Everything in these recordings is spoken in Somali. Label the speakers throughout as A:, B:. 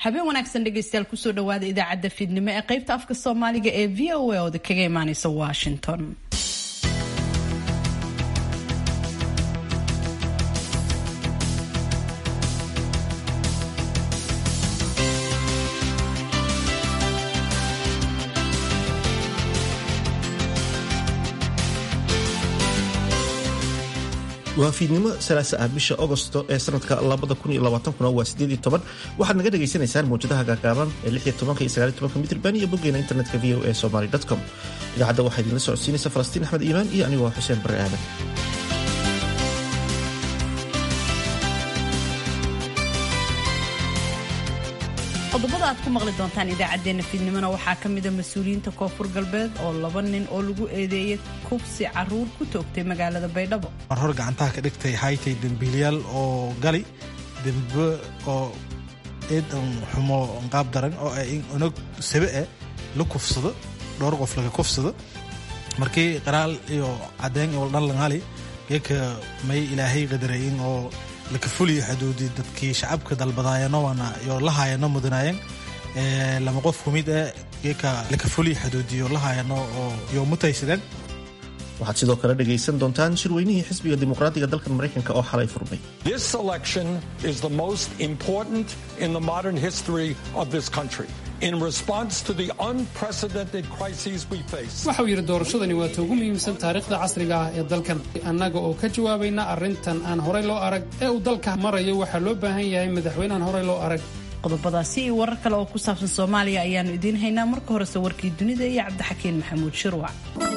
A: habeen wanaagsan dhegaystayaal kusoo dhawaada idaacadda fiidnimo ee qaybta afka soomaaliga ee v o a ooda kaga imaaneysa washington
B: waa fiidnimo salaasa ah bisha agosto ee sanadka waa waxaad naga dhagaysanaysaan mawjadaha gaagaaban ee mitrban iyo boggeena internetka v o e somaly com idaacadda waxaa idinla socodsiinaysa falastiin axmed iimaan iyo anigoo xuseen bare aadan
A: qodobada aad ku maqli doontaan idaacadeena fiidnimona waxaa ka mida mas-uuliyiinta koonfur galbeed oo laba nin oo lagu eedeeyay kubsi caruur ku toogtay magaalada baydhabo
C: mar hor gacantaha ka dhigtay haytay dembiilyaal oo gali dembe oo eedan xumo qaab daran oo ay unog sabe eh la kufsado dhowr qof laga kufsado markii qaraal iyo cadeen iyo dhan langali geeka may ilaahay qadarayin oo laka fuliyo xuduudi dadkii shacabka dalbadaayano waana iyo lahaayano mudanaayeen lama qof kumid eh geeka laka fuliyo xuduudiyo lahaayano oo iyo mutaysadeen
B: waxaad sidoo kale dhegaysan doontaan shirweynihii xisbiga dimuqraadiga dalkan maraykanka oo xalay furmay
D: This election is the most important in the modern history of this country. In response to the unprecedented crises we face,
E: waxau yidhi doorashadani waa ta ugu muhiimsan taariikhda casriga ah ee dalkan annaga oo ka jawaabayna arrintan aan horey loo arag ee uu dalka marayo waxaa loo baahan yahay madaxweynehan horey loo arag
A: qodobadaasi iyo warar kale oo ku saabsan soomaaliya ayaanu idiin haynaa marka horese warkii dunida iyo cabdixakiin maxamuud shirwac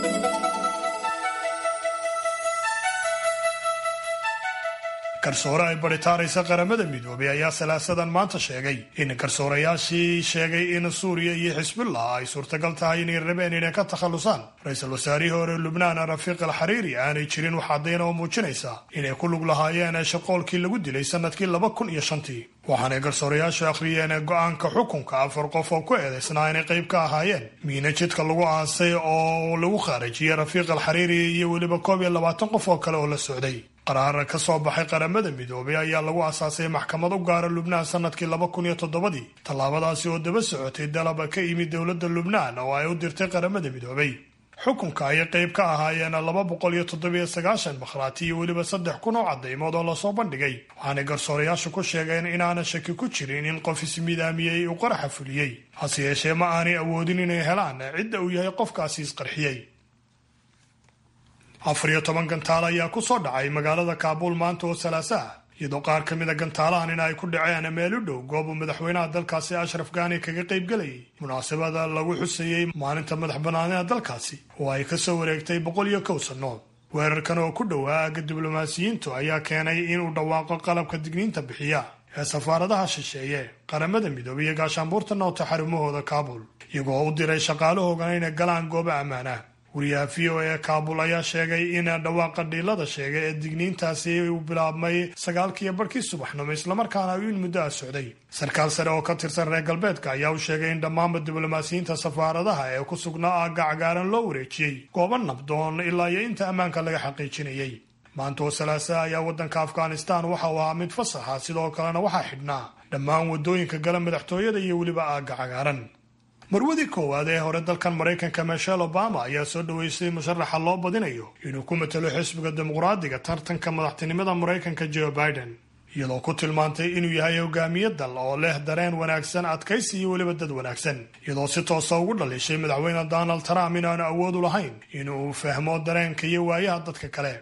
F: garsoore ay baritaaraysa qaramada midoobay ayaa salaasadan maanta sheegay in garsoorayaashii sheegay in suuriya iyo xisbullah ay suurtagal tahay inay rabeen inay ka takhallusaan ra-iisul wasaarihii hore lubnaan rafiiq al xariiri aanay jirin wax caddayn oo muujinaysa inay ku lug lahaayeen shaqoolkii lagu dilay sanadkii laba kun iyo shantii waxaanay garsoorayaashu akhriyeen go-aanka xukunka afar qof oo ku eedaysnaa inay qayb ka ahaayeen miina jidka lagu aasay oo lagu khaarajiyey rafiiq al xariiri iyo weliba koob iyo labaatan qof oo kale oo la socday qaraar ka soo baxay qaramada midoobay ayaa lagu asaasay maxkamad u gaara lubnaan sanadkii laba kun iyo toddobadii tallaabadaasi oo daba socotay dalaba ka yimid dowladda lubnaan oo ay u dirtay qaramada midoobay xukunka ayay qayb ka ahaayeen laba boqol iyo toddobiyo sagaashan makhraati iyo weliba saddex kun oo caddaymood oo lasoo bandhigay waxaanay garsoorayaashu ku sheegeen inaana shaki ku jirin in qof ismidaamiyey uu qaraxa fuliyey hase yeeshee ma aanay awoodin inay helaan cidda uu yahay qofkaasi isqarxiyey afar iyo toban gantaal ayaa ku soo dhacay magaalada kaabuul maanta oo salaasa ah iyadoo qaar ka mida gantaalahan in ay ku dhaceen meel u dhow goob uu madaxweynaha dalkaasi ashraf gaani kaga qayb gelayay munaasabada lagu xusayey maalinta madax bannaanida dalkaasi oo ay kasoo wareegtay boqol iyo kow sannood weerarkan oo ku dhowaa aagga diblomaasiyiintu ayaa keenay inuu dhawaaqo qalabka digniinta bixiya ee safaaradaha shisheeye qaramada midoobay iyo gaashaanbuurta noota xarumahooda kaabul iyagoo u diray shaqaalahoogana inay galaan goobo ammaanah wariyaha v o e kaabul ayaa sheegay in dhawaaqa dhiilada sheegay ee digniintaasi uu bilaabmay sagaalkiiyo barhkii subaxnimo islamarkaana uu in muddo ah socday sarkaal sare oo ka tirsan reer galbeedka ayaa u sheegay in dhammaanba diblomaasiyiinta safaaradaha ee ku sugnaa aagga cagaaran loo wareejiyey goobo nabdoon ilaa iyo inta ammaanka laga xaqiijinayay maanta oo salaasa ayaa waddanka afghanistan waxa uu ahaa mid fasaxa sidoo kalena waxaa xidhnaa dhammaan waddooyinka gala madaxtooyada iyo weliba aagga cagaaran marwadii koowaad ee hore dalkan maraykanka michelle obama ayaa soo dhaweystay musharaxa loo badinayo inuu ku matalo xisbiga dimuqraadiga tartanka madaxtinimada maraykanka joe biden iyadoo ku tilmaantay inuu yahay hogaamiye dal oo leh dareen wanaagsan adkaysi iyo weliba dad wanaagsan iyadoo si toosa ugu dhalishay madaxweyne donald trump inaanu awood u lahayn inuu fahmo dareenka iyo waayaha dadka kale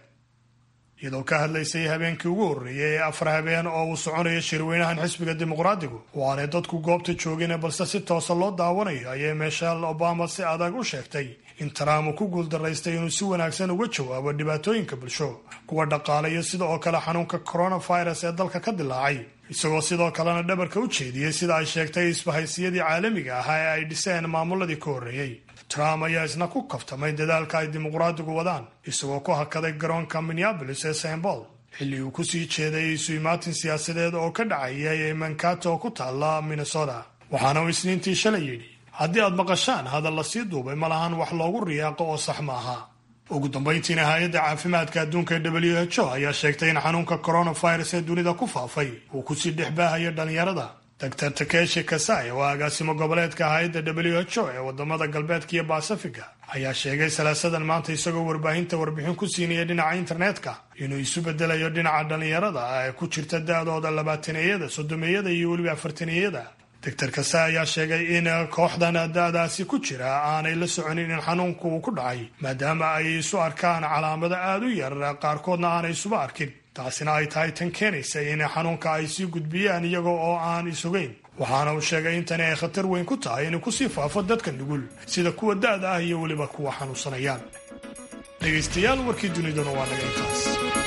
F: iyadoo ka hadlaysay habeenkii ugu horreeyay ee afar habeen oo uu soconayo shirweynahan xisbiga dimuqraadigu oo aanay dadku goobta joogin balse si toosa loo daawanayo ayay michelle obama si adag u sheegtay in trump uu ku guuldaraystay inuu si wanaagsan uga jawaabo dhibaatooyinka bulsho kuwa dhaqaale iyo sida oo kale xanuunka coronavirus ee dalka ka dilaacay isagoo sidoo kalena dhabarka u jeediyey sida ay sheegtay isbahaysiyadii caalamiga ahaa ee ay dhiseen maamuladii ka horreeyey trump ayaa isna ku kaftamay dadaalka ay dimuqraadigu wadaan isagoo ku hakaday garoonka minneabolis ee st paul xilli uu kusii jeeday isu imaatin siyaasadeed oo ka dhacayay mankato oo ku taalla minnesota waxaana uu isniintii shalay yidhi haddii aad maqashaan hadal la sii duubay ma lahan wax loogu riyaaqo oo sax ma aha ugu dambayntiina hay-adda caafimaadka adduunka ee w h o ayaa sheegtay in xanuunka coronavirus ee dunida ku faafay uu kusii dhex baahayo dhallinyarada doctor takeshi kasai oo agaasimo goboleedka hay-adda w h o ee wadamada galbeedka iyo baasifiga ayaa sheegay salaasadan maanta isagoo warbaahinta warbixin ku siinaya dhinaca internetka inuu isu bedelayo dhinaca dhallinyarada ee ku jirta da-dooda labaataneyada soddomeyada iyo weliba afartaneyada doctor kase ayaa sheegay in kooxdan da-daasi ku jira aanay la soconin in xanuunku uu ku dhacay maadaama ay isu arkaan calaamado aada u yar qaarkoodna aanay isuba arkin taasina ay tahay tan keenaysa in xanuunka ay sii gudbiyaan iyaga oo aan isugayn waxaana uu sheegay in tani ay khatar weyn ku tahay inuu kusii faafo dadka nugul sida kuwa da-da ah iyo weliba kuwa xanuunsanayaan dhegaystayaal warkii duniduna waa naga intaas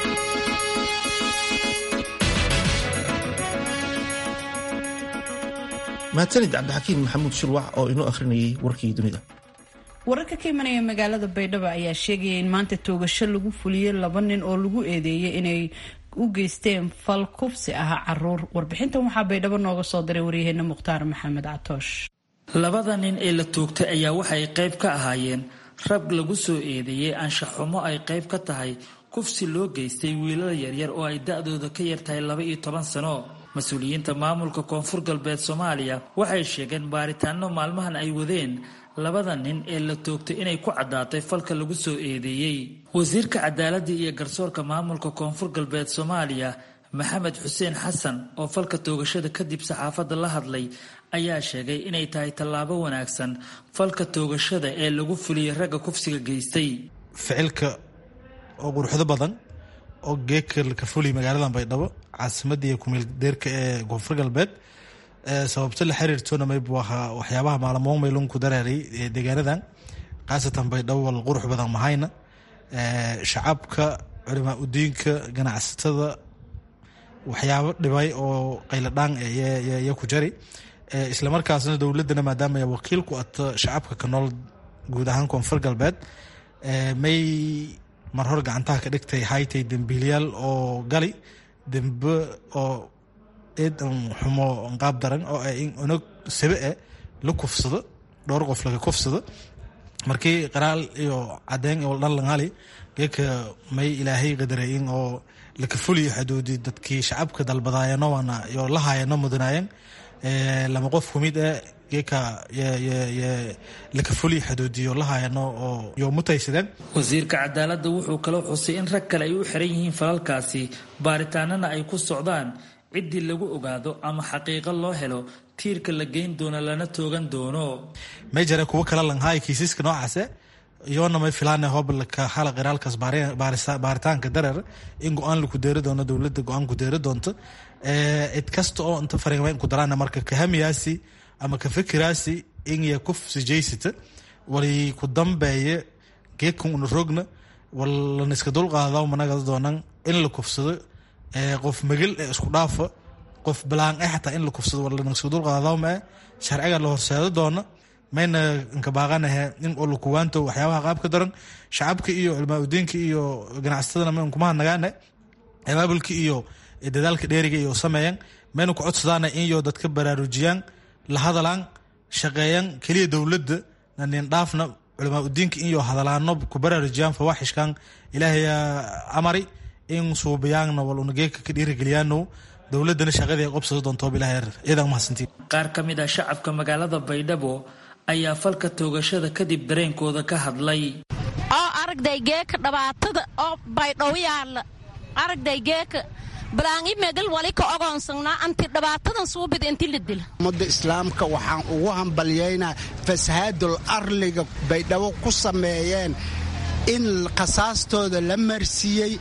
B: mahadsanid cabdixakiim maxamuud shirwac oo inoo akhrinayay warkii dunida
A: wararka ka imanaya magaalada baydhabo ayaa sheegaya in maanta toogasho lagu fuliyey laba nin oo lagu eedeeyay inay u geysteen fal kubsi ah caruur warbixintan waxaa baydhabo nooga soo diray waryaheena mukhtaar maxamed catoosh
G: labada nin ee la toogtay ayaa waxay qayb ka ahaayeen rag lagu soo eedeeyey anshax xumo ay qayb ka tahay kufsi loo geystay wiilal yaryar oo ay da-dooda ka yartahay laba iyo toban sano mas-uuliyiinta maamulka koonfur galbeed soomaaliya waxay sheegeen baaritaano maalmahan ay wadeen labada nin ee la toogtay inay ku caddaatay falka lagu soo eedeeyey wasiirka cadaaladda iyo garsoorka maamulka koonfur galbeed soomaaliya maxamed xuseen xasan oo falka toogashada kadib saxaafadda la hadlay ayaa sheegay inay tahay tallaabo wanaagsan falka toogashada ee lagu fuliyey ragga kufsiga geystay
C: ficilka oo quruxdo badan oo geeka ka fuliy magaaladan baydhabo caasimadda iyo kumeel deerka ee koonfur galbeed sababto la xiriirtona maybu ahaa waxyaabaha maalmoon maylun ku daraaray deegaanadan khaasatan baydhabo wal qurux badan mahayna shacabka culimaa udiinka ganacsatada waxyaabo dhibay oo qayladhaan ya ku jari islamarkaasna dowladana maadaama ay wakiil ku ato shacabka ka nool guud ahaan koonfur galbeed may mar hor gacantaha ka dhigtay haytay dembiilyaal oo gali dembe oo eed xumo qaab daran oo in unog sabe e la kufsado dhowr qof laga kufsado markii qaraal iyo cadeyn iyo dhanlangali geeka may ilaahay qadarayin oo laka fuliyo xuduudi dadkii shacabka dalbadaayano waana iyo lahaayano mudanaayeen lama qof kumid e geeka laka fuliyo xuduudiyo lahaayano oo yo mutaysadeen
G: wasiirka cadaaladda wuxuu kaloo xusay in rag kale ay u xiran yihiin falalkaasi baaritaanana ay ku socdaan ciddii lagu ogaado ama xaqiiqo loo helo tiirka la geyn doono lana toogan doono
C: may jare kuwo kala langhaay kiisaska noocaase iyoona may filaana hobalka hala qiraalkaas baaritaanka dareer in go-aan laku deeri doono dowladda go-aan ku deeri doonto cid kasta oo inta fariimayn ku daraan marka kahamiyaasi ama ka fikiraasi inya kufsi jaysata wali ku dambeeye geedkan una rogna walana iska dulqaada managa doonan in la kufsado qof magel ee isku dhaafa qof balaan e xataa in la kufsado walana iska dulqaadawmae sharciga la horseedo doona mayna nkabaaqanahe in olakuwaanto waxyaabaha qaabka daran shacabka iyo culmaa udiinka iyo ganacsatadana mayn kumaha nagaane abaabulka iyo dadaalka dheeriga iyo sameeyaan mayna ku codsadaana inyo dadka baraarujiyaan la hadalaan shaqeeyaan keliya dowladda nanin dhaafna culamaa udiinka inyo hadalaano ku baraarujiyaan fawaaxishkan ilaahayaa amari in suubiyaanna wal unageeka ka dhiirigeliyaano dowladana shaqadii ay qobsado doonto bilaha iyadan mahadsantiin
G: qaar ka mid ah shacabka magaalada baydhabo ayaa falka toogashada kadib dareenkooda ka hadlay
H: oo aragday geeka dhibaatada oo baydhaw yaalla aragday geeka balaangi megal wali ka ogoonsanaa anti dhibaatadan suubida inti la dila
I: ummadda islaamka waxaan ugu hambalyaynaa fasahaadul arliga baydhabo ku sameeyeen in khasaastooda la marsiiyey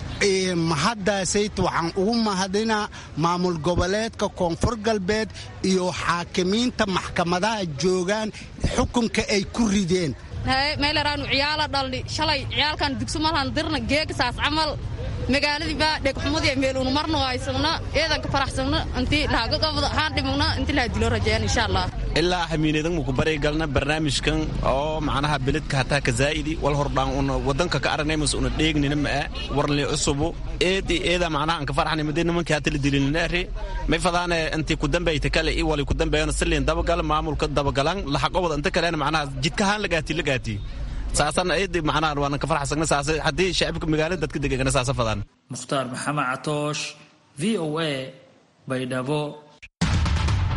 I: mahaddaasayt waxaan ugu mahadinaa maamul goboleedka koonfur galbeed iyo xaakimiinta maxkamadaha joogaan xukunka ay ku rideen
J: meelaraanu ciyaala dhalli shalay ciyaalkan dugsumalhan dirna geegasaas camal magaaladii baa dhegxumadii meeluunu marna haysagna eedanka faraxsagna intii lahagagabada haan dhimagna intii laha dilo rajeen insha allah
K: ilaa hamiinadan muku baray galna barnaamijkan oo macnaha beledka hataa ka zaa'idi wal hordhaan una wadanka ka aragnaymas una dheegnina ma'a warli cusubu eedi eeda macnaha anka farxani madee nimankii hata la dilininaari may fadaane intii ku dambayta kale i wali ku dambeeyana siliin dabagal maamulka dabagalan laxaqobad inta kalena macnaha jidkahaan lagaati lagaati saasan eedi macnaha waanan ka farxsagna saas haddii shacibka magaalada dadka degegana saasa fadaan
G: mukhtaar maxamed catoosh v o a baydhabo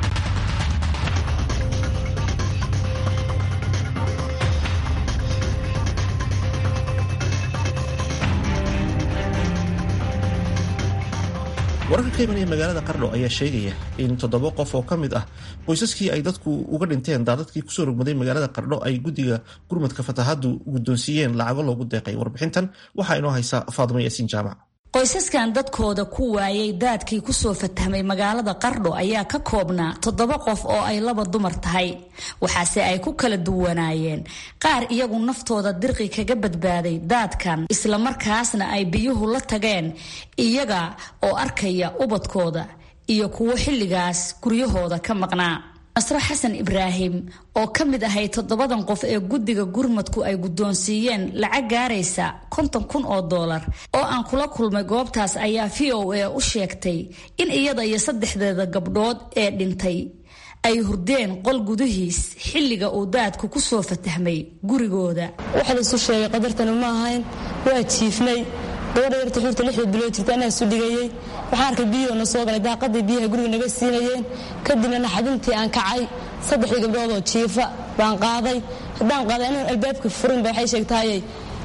B: wararka ka imanaya magaalada qardho ayaa sheegaya in toddoba qof oo ka mid ah qoysaskii ay dadku uga dhinteen daadadkii kusoo rogmaday magaalada qardho ay guddiga gurmadka fatahaadu guddoonsiiyeen lacago loogu deeqay warbixintan waxaa inoo haysa faadimo yaasiin jaamac
L: qoysaskan dadkooda ku waayay daadkii kusoo fatahmay magaalada qardho ayaa ka koobnaa toddoba qof oo ay laba dumar tahay waxaase ay ku kala duwanaayeen qaar iyagu naftooda dirqi kaga badbaaday daadkan islamarkaasna ay biyuhu la tageen iyaga oo arkaya ubadkooda iyo kuwo xilligaas guryahooda ka maqnaa nasro xasan ibraahim oo ka mid ahay toddobadan qof ee guddiga gurmadku ay guddoonsiiyeen lacag gaaraysa konton kun oo doolar oo aan kula kulmay goobtaas ayaa v o a u sheegtay in iyada iyo saddexdeeda gabdhood ee dhintay ay hurdeen qol gudihiis xilliga uu daadku ku soo fatahmay gurigooda
M: waxa la isu sheegay qadartanu ma ahayn waa jiifnay gabadha yarta xuurta lixda bilood jirta anaa isu dhigayey waxaan arkay biyahoo na soo galay daaqadii biyaha guriga naga siinayeen kadibna naxadintii aan kacay saddexdii gabdhoodoo jiifa baan qaaday haddaan qaaday anigoon albaabka furinba waxay sheegtahayey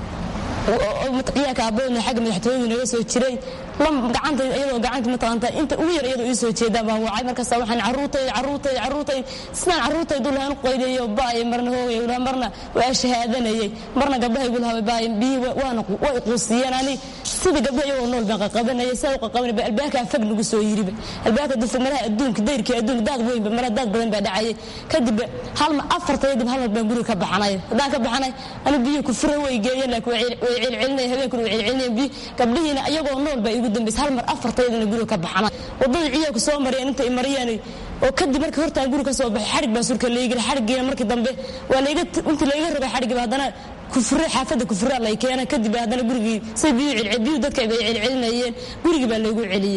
M: ciyaarka aabadoodna xagga madaxtooyadu naga soo jiray gacanta iyadoo gacanta mataqaanta inta ugu yar iyadoo ii soo jeedaan baan wacay markaasa waxaan carruurtay carruurtay carruurtay sidaan carruurtay dulahaan qaydayo ba'ay marna hoogay ulaha marna waa shahaadanayay marna gabdhaha igu lahabay ba'ay biyihii waana way quusiyeen ani sida gabdhaha iyagoo nool baan qaqabanayay saa u qaqabanay ba albaabkaa fag nagu soo yiriba albaabka dufta malaha adduunka dayrkii adduunka daad weynba malaha daad badan baa dhacayay kadib halma afartay dib hal mar baan guriga ka baxanay haddaan ka baxanay ani biyihii ku fura way geeyeen laakiin way celcelinaya habeenkuna way celcelinayeen biyi gabdhihiina iyagoo nool baa igu dambaysa hal mar afartaydana guriga ka baxana wadada ciyaarku soo mareen inta mariyeen oo kadib markii hortaan guriga ka soo baxay xarig baa surka laygel xarigiina markii dambe waa layga intii layga rogay xarigiba haddana kufure xaafadda kufure lay keenay kadib haddana gurigii say biyu celcel biyu dadka ay celcelinayeen gurigii baa laygu celiyey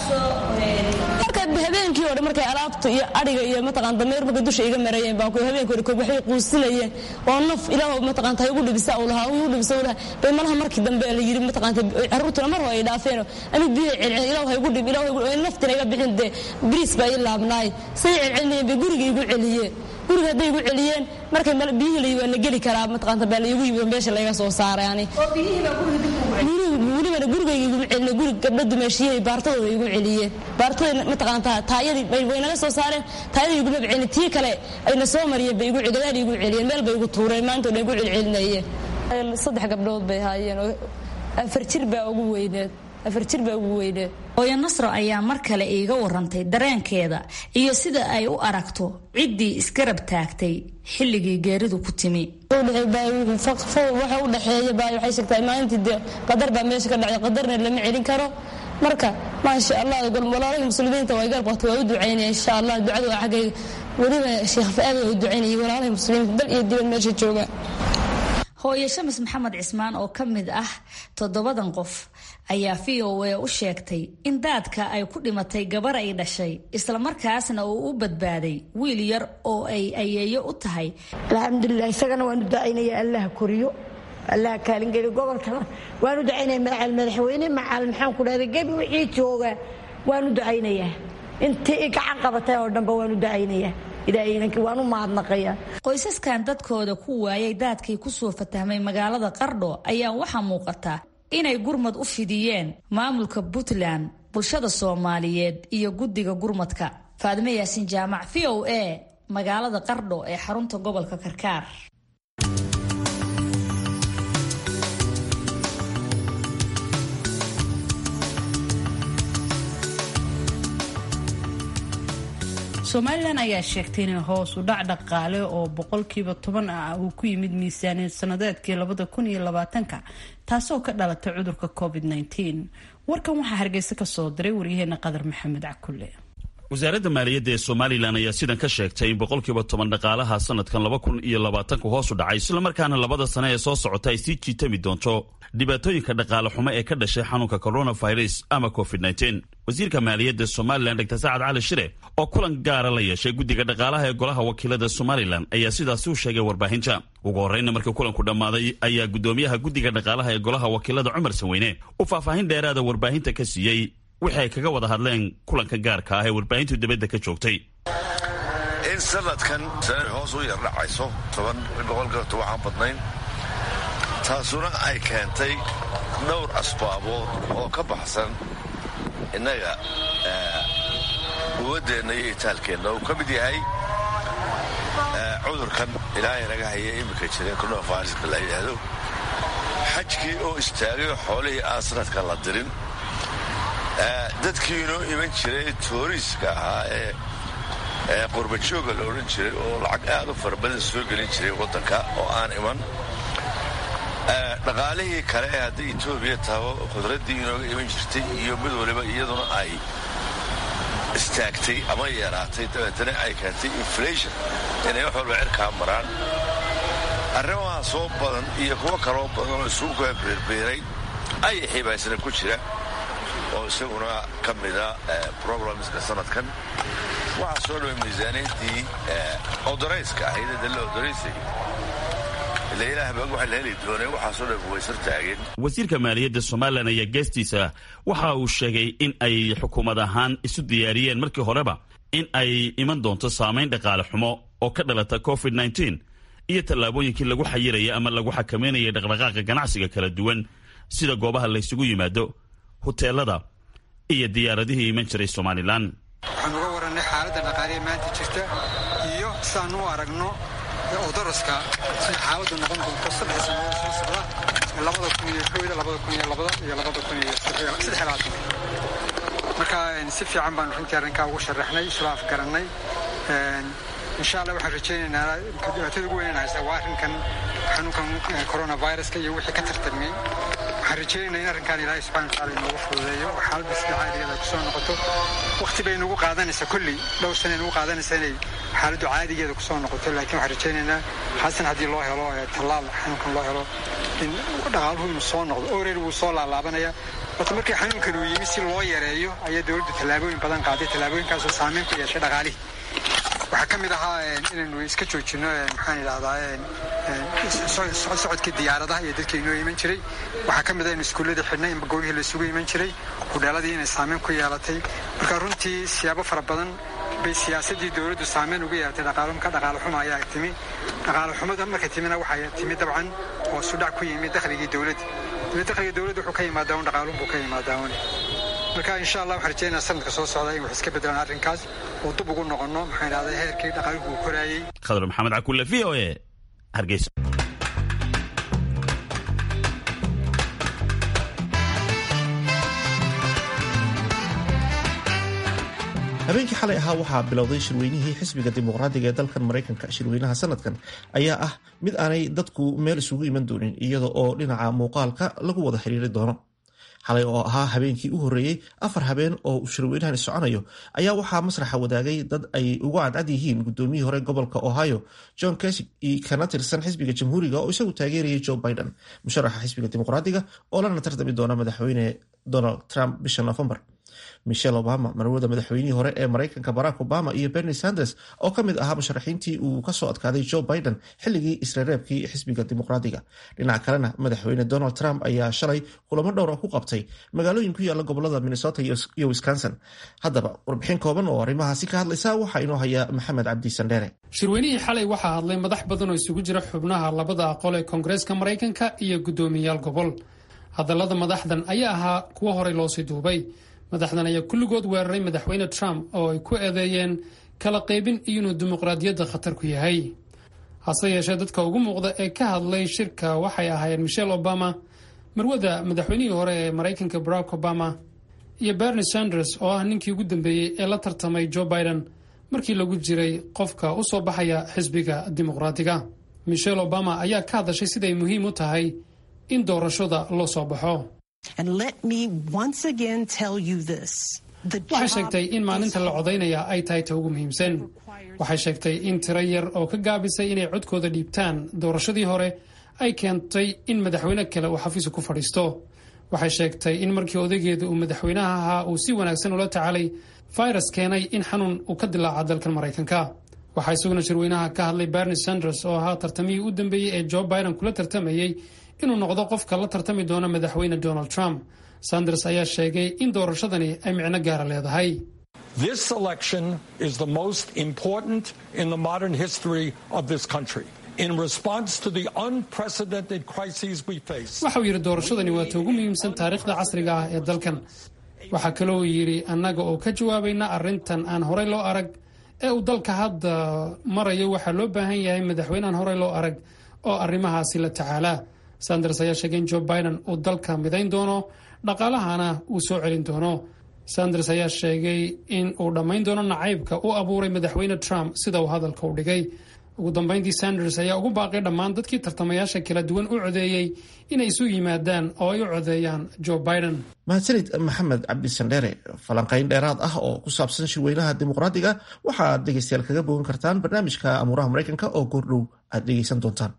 M: marka habeenkii oo dhan markay alaabta iyo adhiga iyo mataqaan dameer markay dusha iga marayeen baan ku habeenkii hore koob waxay quusinayeen oo naf ilaah mataqaanta igu dhibisa uu lahaa igu dhibisa uu lahaa bay malaha markii dambe la yiri mataqaanta carruurtuna mar hore ay dhaafeen anigu biyo celcel ilaah igu dhib ilaah igu naftina iga bixin dee bariis baa ii laabnaay say celcelinayeen bay gurigii igu celiyeen guriga hadday igu celiyeen markay biyihii la waa la geli karaa mataqaanta baa laygu yimi meesha layga soo saaray ani welibana gurigayga iguma celina guri gabdho dumeeshiyahay baartadooda igu celiyeen baartada mataqaanta taayadii way naga soo saareen taayadii iguma celin tii kale ayna soo mariyeen bay igu gadaal igu celiyeen meel bay igu tuureen maanta dhan igu celcelinayeen saddex gabdhood bay haayeen oo afar jir baa ugu weyneed afar jir baa ugu weyneed
L: hooyo nasro ayaa mar kale iiga warantay dareenkeeda iyo sida ay u aragto ciddii isgarab taagtay xilligii geeridu ku timi
M: waxa u dhexeeya baa waxay sheegtaa maalintii dee qadar baa meesha ka dhacday qadarna lama celin karo marka maasha allah walaalahii muslimiinta way garab qabtay waa u ducaynaya insha allah ducadu waa xaggayga weliba sheekh fa-aad waa u ducaynayay walaalahii muslimiinta dal iyo dibad meesha jooga
L: hooyo shamis maxamed cismaan oo ka mid ah toddobadan qof ayaa v o a u sheegtay in daadka ay ku dhimatay gabar ay dhashay islamarkaasna uu u badbaaday wiil yar oo ay ayeeyo u tahay
N: alxamdulilah isagana waanu ducaynaya allaha koriyo allaha kaalingeli gobolkana waanu ducaynaya macal madaxweyne macal maxaan ku dhahda gebi wixii jooga waanu ducaynayaa intii i gacan qabatay oo dhanba waanu ducaynayaa waanu mahadnaqaya
L: qoysaskan dadkooda ku waayay daadkii kusoo fatahmay magaalada qardho ayaa waxaa muuqata inay gurmad u fidiyeen maamulka puntland bulshada soomaaliyeed iyo guddiga gurmadka faadime yaasiin jaamac v o a magaalada qardho ee xarunta gobolka karkaar
A: somalilan ayaa sheegtay inay hoos u dhac dhaqaale oo boqolkiiba toban ah uu ku yimid miisaaniyad sanadeedkii labada kun iyo labaatanka taasoo ka dhalatay cudurka covid -19 warkan waxaa hargeysa ka soo diray waryaheena qadar maxamed cakulle
O: wasaaradda maaliyadda ee somalilan ayaa sidan ka sheegtay in boqolkiiba toban dhaqaalaha sanadkan laba kun iyo labaatanku hoos u dhacay islamarkaana labada sane ee soo socota ay sii jiitami doonto dhibaatooyinka dhaqaale xumo ee ka dhashay xanuunka coronavirus ama covid wasiirka maaliyadda somalilan dr sacad cali shire oo kulan gaara la yeeshay guddiga dhaqaalaha ee golaha wakiilada somalilan ayaa sidaasi u sheegay warbaahinta ugu horreyna markii kulanku dhammaaday ayaa guddoomiyaha guddiga dhaqaalaha ee golaha wakiilada cumar sanweyne uu faahfaahin dheeraada warbaahinta ka siiyey wixii ay kaga wada hadleen kulanka gaarka ah ee warbaahintu dibadda ka joogtay
P: in sanadkan hoos u yardhacayso toban boqolkiiba waxaan badnayn taasuna ay keentay dhowr asbaabood oo ka baxsan innaga quwaddeenna iyo itaalkeenna uu ka mid yahay cudurkan ilaahay naga haya iminka jira coronaviruska la yidhaahdo xajkii oo istaagay oo xoolihii aan sanadka la dirin dadkii inoo iman jiray tooriiska ahaa ee qurbajooga la odhan jiray oo lacag aad u fara badan soo gelin jiray waddanka oo aan iman dhaqaalihii kale ee hadday etoobiya taho qudraddii inooga iman jirtay iyo mid waliba iyaduna ay istaagtay ama yaraatay dabeetana ay keentay inflation inay wax walba cirkaa maraan arrimaha soo badan iyo kuwo kaloo badan oo isugu kaa beerbeeray ayay xibaysna ku jira oo isaguna ka mida problemska sanadkan waxaa soo dhaway miisaaniyaddii odorayska ahayd ee dalla odoraysay ila ilaah baa waxa la heli doonay waxaasoo dhan waysar taageen
O: wasiirka maaliyadda somalilan ayaa geestiisa waxa uu sheegay in ay xukuumad ahaan isu diyaariyeen markii horeba in ay iman doonto saamayn dhaqaale xumo oo ka dhalata covid nteen iyo tallaabooyinkii lagu xayiraya ama lagu xakameynaya dhaqdhaqaaqa ganacsiga kala duwan sida goobaha laysugu yimaado huteelada iyo diyaaradihii iman jiray somalilan
Q: waxaan uga warannay xaaladda dhaqaaliya maanta jirta iyo sidaan u aragno odoroska sida xaaladdu noqon doonto saddex sannadood soo socda labada kun iyo kooda labada kun iyo labada iyo labada kun iyo saddex labaatan marka si fiican baan runtii arrinkaa ugu sharaxnay isla afgarannay insha allah waxaan rajaynaynaa dhibaatada ugu weyn haysta waa arrinkan xanuunkan coronaviruska iyo wixii ka tartamay waxaan rajaynaynaa in arrinkan ilaahay subxana wataala inoogu fududeeyo oo xaaladda sida caadigeeda ay kusoo noqoto waqti bay nagu qaadanaysaa kolley dhowr sana nagu qaadanaysaa inay xaaladdu caadigeeda kusoo noqoto laakiin waxaan rajaynaynaa xasan haddii loo helo tallaal xanuunkan loo helo in dhaqaaluhu inuu soo noqdo oreer wuu soo laalaabanaya horta markii xanuunkan uu yimi si loo yareeyo ayaa dowladdu tallaabooyin badan qaaday tallaabooyinkaasoo saameyn ku yeeshay dhaqaalihii waxaa ka mid ahaa inaynu iska joojino maxaan idhahdaa socodkii diyaaradaha iyo dadkii inoo iman jiray waxaa ka mid ah inu iskuulladii xidhnay in goobihii laysugu iman jiray hudheeladii inay saameyn ku yeelatay marka runtii siyaabo fara badan bay siyaasaddii dowladdu saameyn ugu yeelatay dhaqaalumka dhaqaale xuma ayaa timi dhaqaale xumada markay timina waxay timi dabcan oo sudhac ku yimi dakhligii dowladda dakhliga dowladda wuxuu ka yimaadaa un dhaqaalun buu ka yimaadaa un marka insha allah waxaan rajeynaa sanadka soo socda in wax iska bedelaan arrinkaas oo dib ugu noqonno maxaan idhahdaa heerkii dhaqaaluhu uu koraayey
O: khadar maxamed cakulle v o e hargeysa
B: habeenkii xalay ahaa waxaa bilowday shirweynihii xisbiga dimuqraadiga ee dalkan maraykanka shirweynaha sanadkan ayaa ah mid aanay dadku meel isugu iman doonin iyada oo dhinaca muuqaalka lagu wada xiriiri doono xalay oo ahaa habeenkii u horreeyey afar habeen oo uu shirweynahani soconayo ayaa waxaa masraxa wadaagay dad ay ugu cadcad yihiin gudoomiyihii hore gobolka ohio john kesig kana tirsan xisbiga jamhuuriga oo isagu taageerayay joe biden musharaxa xisbiga dimuqraadiga oo lana tartami doona madaxweyne donald trump bisha novembar michelle obama marwada madaxweynihii hore ee maraykanka barack obama iyo bernie sanders oo ka mid ahaa musharaxiintii uu kasoo adkaaday joe biden xilligii isreereebkii xisbiga dimuqraadiga dhinaca kalena madaxweyne donald trump ayaa shalay kulamo dhowr oo ku qabtay magaalooyin ku yaala gobolada minnesota iyo wisconsin haddaba warbixin kooban oo arrimahaasi ka hadlaysa waxaa inoo haya maxamed cabdi sandheere
E: shirweynihii xalay waxaa hadlay madax badan oo isugu jira xubnaha labada aqol ee koongareeska maraykanka iyo guddoomiyayaal gobol hadallada madaxdan ayaa ahaa kuwo horey loosii duubay madaxdan ayaa kulligood weeraray madaxweyne trump oo ay ku eedeeyeen kala qaybin iyo inuu dimuqraadiyadda khatar ku yahay hase yeeshee dadka ugu muuqda ee ka hadlay shirka waxay ahaayeen michelle obama marwada madaxweynihii hore ee maraykanka barack obama iyo bernie sanders oo ah ninkii ugu dambeeyey ee la tartamay joe biden markii lagu jiray qofka u soo baxaya xisbiga dimuqraadiga michelle obama ayaa ka hadashay siday muhiim u tahay in doorashada loo soo baxo waxay sheegtay in maalinta la codaynaya ay tahay ta ugu muhiimsan waxay sheegtay in tiro yar oo ka gaabisay inay codkooda dhiibtaan doorashadii hore ay keentay in madaxweyne kale uu xafiiska ku fadhiisto waxay sheegtay in markii odaygeeda uu madaxweynaha ahaa uu si wanaagsan ula tacaalay virus keenay in xanuun uu ka dilaaca dalkan maraykanka waxaa isaguna shirweynaha ka hadlay bernie sanders oo ahaa tartamihii u dambeeyey ee joe biden kula tartamayey inuu noqdo qofka la tartami doona madaxweyne donald trump sanders ayaa sheegay in doorashadani ay micno gaara leedahay
D: This election is the most important in the modern history of this country. In response to the unprecedented crises we face,
E: waxa uu yidhi doorashadani waa ta ugu muhiimsan taariikhda casriga ah ee dalkan waxaa kaloo yidhi annaga oo ka jawaabayna arrintan aan horey loo arag ee uu dalka hadda marayo waxaa loo baahan yahay madaxweyne aan horey loo arag oo arrimahaasi la tacaalaa sanders ayaa sheegay in joe biden uu dalka midayn doono dhaqaalahana uu soo celin doono sanders ayaa sheegay in uu dhammayn doono nacaybka u abuuray madaxweyne trump sida uu hadalka u dhigay ugu dambeyntii sanders ayaa ugu baaqay dhammaan dadkii tartamayaasha kala duwan u codeeyey inay isu yimaadaan oo ay u codeeyaan joe biden
B: mahadsanid maxamed cabdisandheere falanqayn dheeraad ah oo ku saabsan shirweynaha dimuqraadiga waxaad dhegeystayaal kaga bogan kartaan barnaamijka amuuraha maraykanka oo goordhow aad dhegeysan doontaan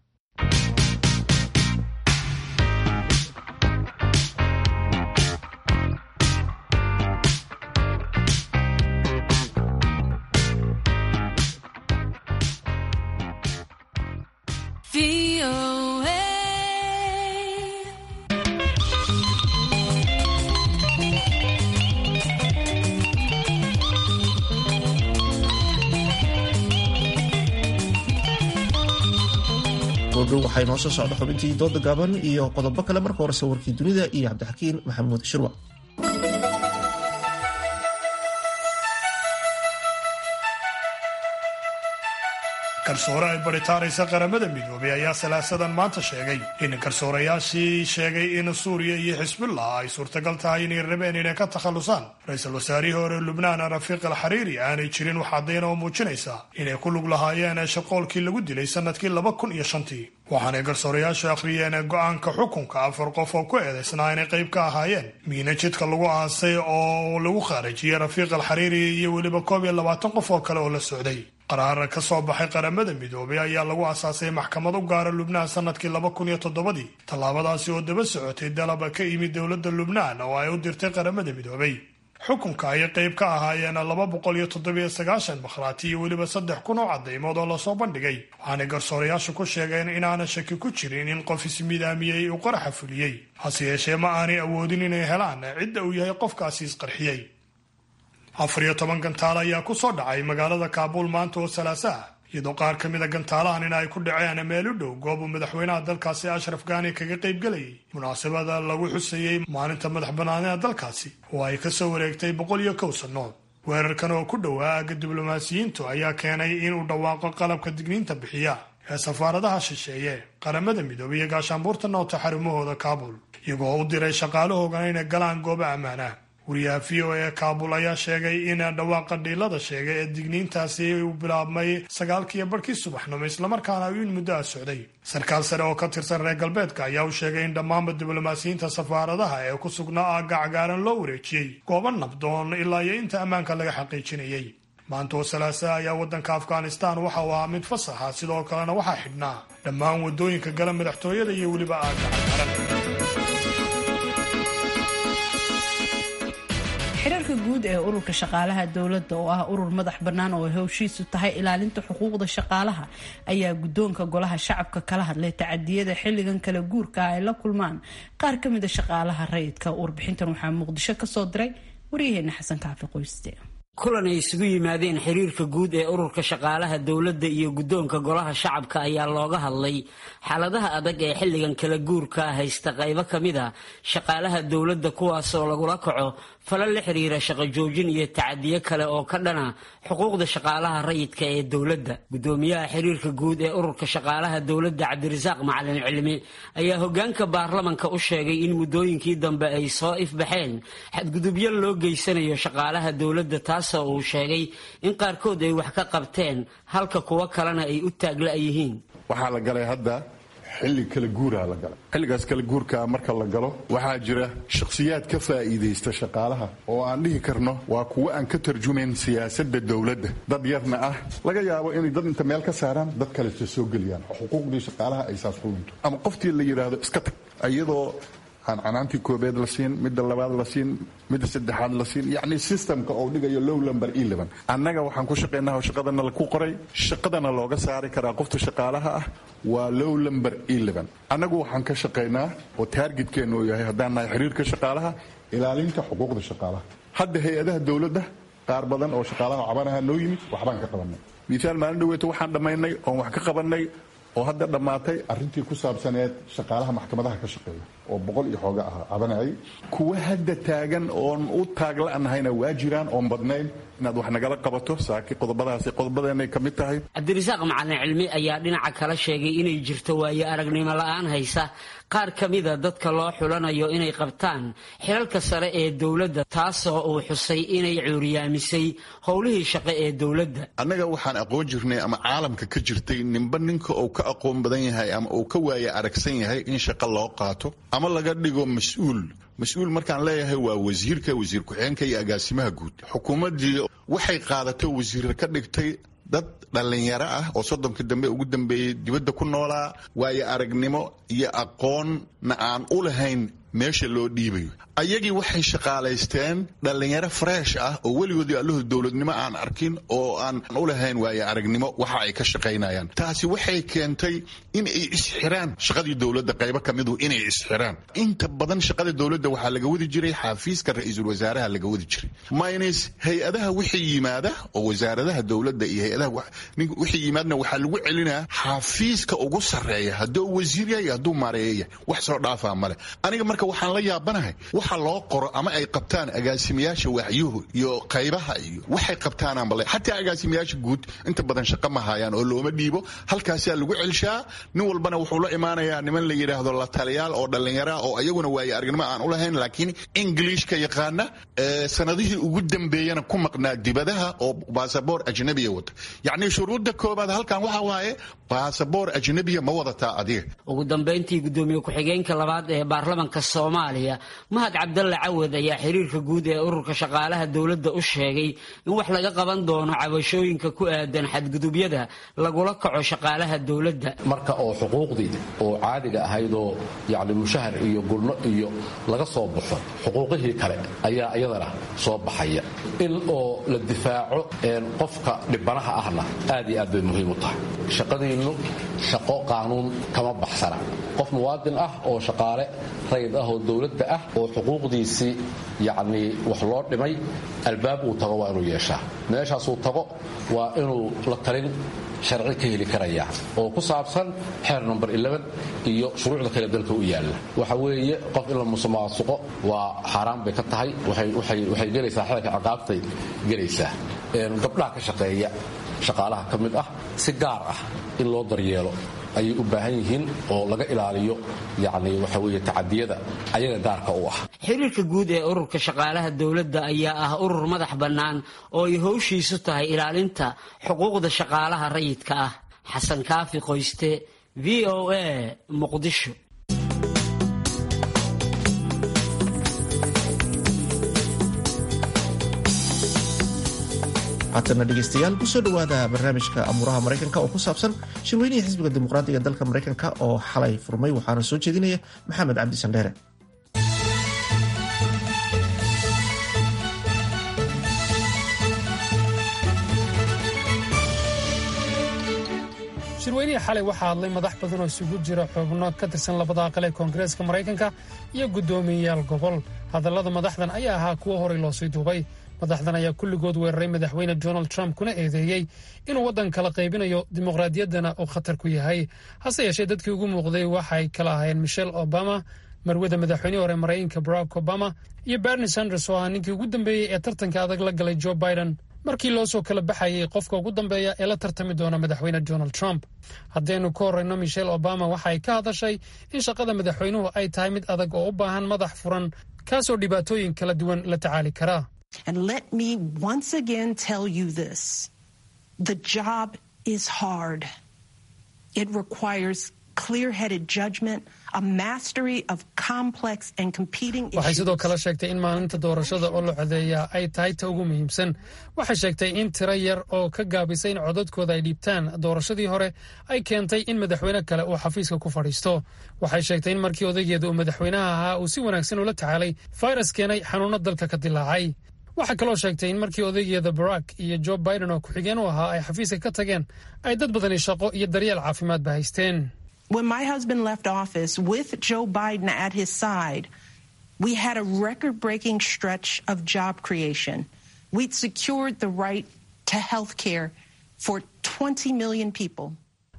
B: goordhow waxaa inoo soo socda xubintii dooda gaaban iyo qodobo kale marka hore sawirkii dunida iyo cabdixakiin maxamuud shirwa
F: garsoore ay baritaanaysa qaramada midoobay ayaa salaasadan maanta sheegay in garsoorayaashii sheegay in suuriya iyo xisbullah ay suurtagal tahay inay rabeen inay ka takhallusaan ra-iisul wasaarihii hore lubnaan rafiiq al xariiri aanay jirin wax caddayn oo muujinaysa inay ku lug lahaayeen shaqoolkii lagu dilay sanadkii laba kun iyo shantii waxaanay garsoorayaashu akhriyeen go-aanka xukunka afar qof oo ku eedaysnaa inay qayb ka ahaayeen miina jidka lagu aasay oo lagu khaarajiyey rafiiq al xariiri iyo weliba koob iyo labaatan qof oo kale oo la socday qaraar ka soo baxay qaramada midoobay ayaa lagu asaasay maxkamad u gaara lubnaan sanadkii laba kun iyo toddobadii tallaabadaasi oo daba socotay dalaba ka yimid dowladda lubnaan oo ay u dirtay qaramada midoobay xukunka ayay qayb ka ahaayeen laba boqol iyo toddobiyo sagaashan bakhraati iyo weliba saddex kun oo caddaymood oo lasoo bandhigay waxaanay garsoorayaashu ku sheegeen inaanan shaki ku jirin in qof ismidaamiyey uu qaraxa fuliyey hase yeeshee ma aanay awoodin inay helaan cidda uu yahay qofkaasi isqarxiyey afar iyo toban gantaal ayaa ku soo dhacay magaalada kaabuul maanta oo salaasa ah iyadoo qaar ka mid a gantaalahan in ay ku dhaceen meel u dhow goob uu madaxweynaha dalkaasi ashraf gaani kaga qaybgelayay munaasabada lagu xusayey maalinta madax bannaanida dalkaasi oo ay ka soo wareegtay boqol iyo kow sannood weerarkan oo ku dhowaa aagga diblomaasiyiintu ayaa keenay inuu dhawaaqo qalabka digniinta bixiya ee safaaradaha shisheeye qaramada midoobay iyo gaashaanbuurta noota xarumahooda kaabul iyagoo u diray shaqaalahoogana inay galaan goobo ammaana wariyaha v o e kaabul ayaa sheegay in dhawaaqa dhiilada sheegay ee digniintaasi uu bilaabmay sagaalkiiyo barhkii subaxnimo islamarkaana in muddo a socday sarkaal sare oo ka tirsan reer galbeedka ayaa u sheegay in dhammaanba diblomaasiyiinta safaaradaha ee ku sugnaa aagga cagaaran loo wareejiyey goobo nabdoon ilaa iyo inta ammaanka laga xaqiijinayay maanta oo salaasa ayaa waddanka afghanistan waxa uu ahaa mid fasaxa sidoo kalena waxaa xidhnaa dhammaan waddooyinka gala madaxtooyada iyo weliba aagga cagaaran
A: xiriirka guud ee ururka shaqaalaha dowladda oo ah urur madax bannaan oo howshiisu tahay ilaalinta xuquuqda shaqaalaha ayaa guddoonka golaha shacabka kala hadlay tacadiyada xilligan kala guurka ay la kulmaan qaar ka mida shaqaalaha rayidka warbixintan waxaa muqdisho kasoo diray waryaheena xasan kaafi qoyste
R: kulan ay isugu yimaadeen xiriirka guud ee ururka shaqaalaha dowladda iyo guddoonka golaha shacabka ayaa looga hadlay xaaladaha adag ee xilligan kala guurka haysta qaybo ka mid a shaqaalaha dowladda kuwaasoo lagula kaco falal la xiriira shaqo joojin iyo tacadiyo kale oo ka dhana xuquuqda shaqaalaha rayidka ee dowladda guddoomiyaha xiriirka guud ee ururka shaqaalaha dowladda cabdirasaaq macalin cilmi ayaa hogaanka baarlamanka u sheegay in muddooyinkii dambe ay soo ifbaxeen xadgudubyo loo geysanayo shaqaalaha dowladda taasoo uu sheegay in qaarkood ay wax ka qabteen halka kuwo kalena ay u taagla yihiin
S: waxaa la galay hadda xilli kala guuraa la galay xilligaas kala guurkaa marka la galo waxaa jira shakhsiyaad ka faa'iidaysta shaqaalaha oo aan dhihi karno waa kuwo aan ka tarjumayn siyaasadda dowladda dad yarna ah laga yaabo inay dad inta meel ka saaraan dad kaleta soo geliyaan xuquuqdii shaqaalaha ay saas ku lunto ama qoftii la yidhaahdo iska tag iyadoo aan canaantii koobeed la siin midda labaad la siin midda saddexaad la siin yacni systemka oo dhigayo low lumber eleven annaga waxaan ku shaqaynaa oo shaqadana laku qoray shaqadana looga saari karaa qofta shaqaalaha ah waa low lumber eleven annagu waxaan ka shaqaynaa oo taargetkeennu uu yahay haddaan nahay xiriirka shaqaalaha ilaalinta xuquuqda shaqaalaha hadda hay-adaha dowladda qaar badan oo shaqaalaha cabanaha noo yimid waxbaan ka qabanay misaal maalin dhaweeto waxaan dhammaynay oon wax ka qabanay oo hadda dhammaatay arrintii ku saabsaneed shaqaalaha maxkamadaha ka shaqeeya oo boqol iyo xooga ah cabanayay kuwa hadda taagan oon u taagla'nahayna waa jiraan oon badnayn inaad wax nagala qabato saaki qodobadaasi qodobadeenay ka mid tahay
R: cabdirasaaq macalin cilmi ayaa dhinaca kala sheegay inay jirto waayo aragnimo la-aan haysa qaar ka mida dadka loo xulanayo inay qabtaan xilalka sare ee dowladda taasoo uu xusay inay cuuriyaamisay howlihii shaqo ee dowladda
S: annaga waxaan aqoon jirnay ama caalamka ka jirtay ninba ninka uu ka aqoon badan yahay ama uu ka waaya aragsan yahay in shaqo loo qaato ama laga dhigo mas-uul mas-uul markaan leeyahay waa wasiirka wasiir ku-xigeenka iyo agaasimaha guud xukuumaddii waxay qaadato wasiir ka dhigtay dad dhallinyaro ah oo soddonka dambe ugu dambeeyey dibadda ku noolaa waayo aragnimo iyo aqoonna aan u lahayn meesha loo dhiibayo ayagii waxay shaqaalaysteen dhallinyaro freesh ah oo weligoodii allahu dowladnimo aan arkin oo aan u lahayn waayo aragnimo waxa ay ka shaqaynayaan taasi waxay keentay in ay isxiraan shaqadii dowladda qaybo ka midu inay isxiraan inta badan shaqada dowladda waxaa laga wadi jiray xafiiska ra-iisul wasaaraha laga wadi jiray minus hay-adaha wixii yimaada oo wasaaradaha dowladda iyo hay-adaha wixii yimaadna waxaa lagu celinaa xafiiska ugu sarreeya hadduu wasiir yahay hadduu maareeya yahay wax soo dhaafaa male aniga marka waxaan la yaabanahay waxa loo qoro ama ay qabtaan agaasimayaasha waaxyuhu iyo qaybaha iyo waxay qabtaanaan bale xataa agaasimayaasha guud inta badan shaqo ma hayaan oo looma dhiibo halkaasaa lagu celshaa nin walbana wuxuu la imaanayaa niman la yidhaahdo la taliyaal oo dhallinyara oo ayaguna waaye aragnimo aan u lahayn laakiin ingiliishka yaqaana sanadihii ugu dambeeyana ku maqnaa dibadaha oo baasaboor ajnabiya wata yacni shuruudda koobaad halkan waxa waaye baasaboor ajnabiya ma wadataa adiga
R: ugu dambayntii gudoomiye ku-xigeenka labaad ee baarlamanka soomaaliya mahad cabdalle cawad ayaa xiriirka guud ee ururka shaqaalaha dowladda u sheegay in wax laga qaban doono cabashooyinka ku aadan xadgudubyada lagula kaco shaqaalaha dowladda
T: marka oo xuquuqdii oo caadiga ahaydoo yacni mushahar iyo gulno iyo laga soo baxo xuquuqihii kale ayaa iyadana soo baxaya in oo la difaaco qofka dhibanaha ahna aad iyo aad bay muhiim u tahay shaqadiinnu shaqo qaanuun kama baxsana qof muwaadin ah oo shaqaale rayid ah oo dowladda ah oo xuquuqdiisii yacnii wax loo dhimay albaab uu tago waa inuu yeeshaa meeshaasuu tago waa inuu la talin sharci ka heli karaya oo ku saabsan xeer number iyo shuruucda kale dalka u yaalla waxa weeye qof in la musuqmaasuqo waa xaaraan bay ka tahay waxay gelaysaa xeerka ciqaabtay gelaysaa gabdhaha ka shaqeeya shaqaalaha ka mid ah si gaar ah in loo daryeelo ayay u baahan yihiin oo laga ilaaliyo yacni waxa weeye tacadiyada ayaga gaarka u ah
R: xiriirka guud ee ururka shaqaalaha dowladda ayaa ah urur madax bannaan oo ay howshiisu tahay ilaalinta xuquuqda shaqaalaha rayidka ah xasan kaafi qoyste v o a muqdisho
B: haatana dhegeystayaal kusoo dhowaada barnaamijka amuuraha maraykanka oo ku saabsan shirweynihii xisbiga dimuqraadiga dalka maraykanka oo xalay furmay waxaana soo jeedinaya maxamed cabdi sandheere
E: shirweynihii xalay waxaa hadlay madax badan oo isugu jira xubno ka tirsan labada aqal ee koongareeska maraykanka iyo guddoomiyeyaal gobol hadallada madaxdan ayaa ahaa kuwo horey loosii duubay madaxdan ayaa kulligood weeraray madaxweyne donald trump kuna eedeeyey inuu waddan kala qaybinayo dimuqraadiyaddana uu khatar ku yahay hase yeeshee dadkii ugu muuqday waxay kala ahaayeen michelle obama marwada madaxweynihii hore maraykanka barack obama iyo bernie sanders oo ahaa ninkii ugu dambeeyey ee tartanka adag la galay joe biden markii loo soo kala baxayay qofka ugu dambeeya ee la tartami doona madaxweyne donald trump haddaynu ka horreyno michelle obama waxa ay ka hadashay in shaqada madaxweynuhu ay tahay mid adag oo u baahan madax furan kaasoo dhibaatooyin kala duwan la tacaali karaa
U: And let me once again tell you this the job is hard. It requires clear headed judgment, a mastery of complex and competing
E: waxay
U: issues.
E: sidoo kale sheegtay in maalinta doorashada oo la codeeyaa ay tahay ta ugu muhiimsan waxay sheegtay in tiro yar oo ka gaabisay in codadkooda ay dhiibtaan doorashadii hore ay keentay in madaxweyne kale uu xafiiska ku fadhiisto waxay sheegtay in markii odaygeeda uu madaxweynaha ahaa uu si wanaagsan ula tacaalay fayras keenay xanuuno dalka ka dilaacay waxaa kaloo sheegtay in markii odaygeeda barack iyo joe biden oo ku-xigeen u ahaa ay xafiiska ka tageen ay dad badani shaqo iyo daryeel caafimaadba haysteen
U: When my husband left office with Joe Biden at his side, we had a record breaking stretch of job creation. We'd secured the right to health care for 20 million people.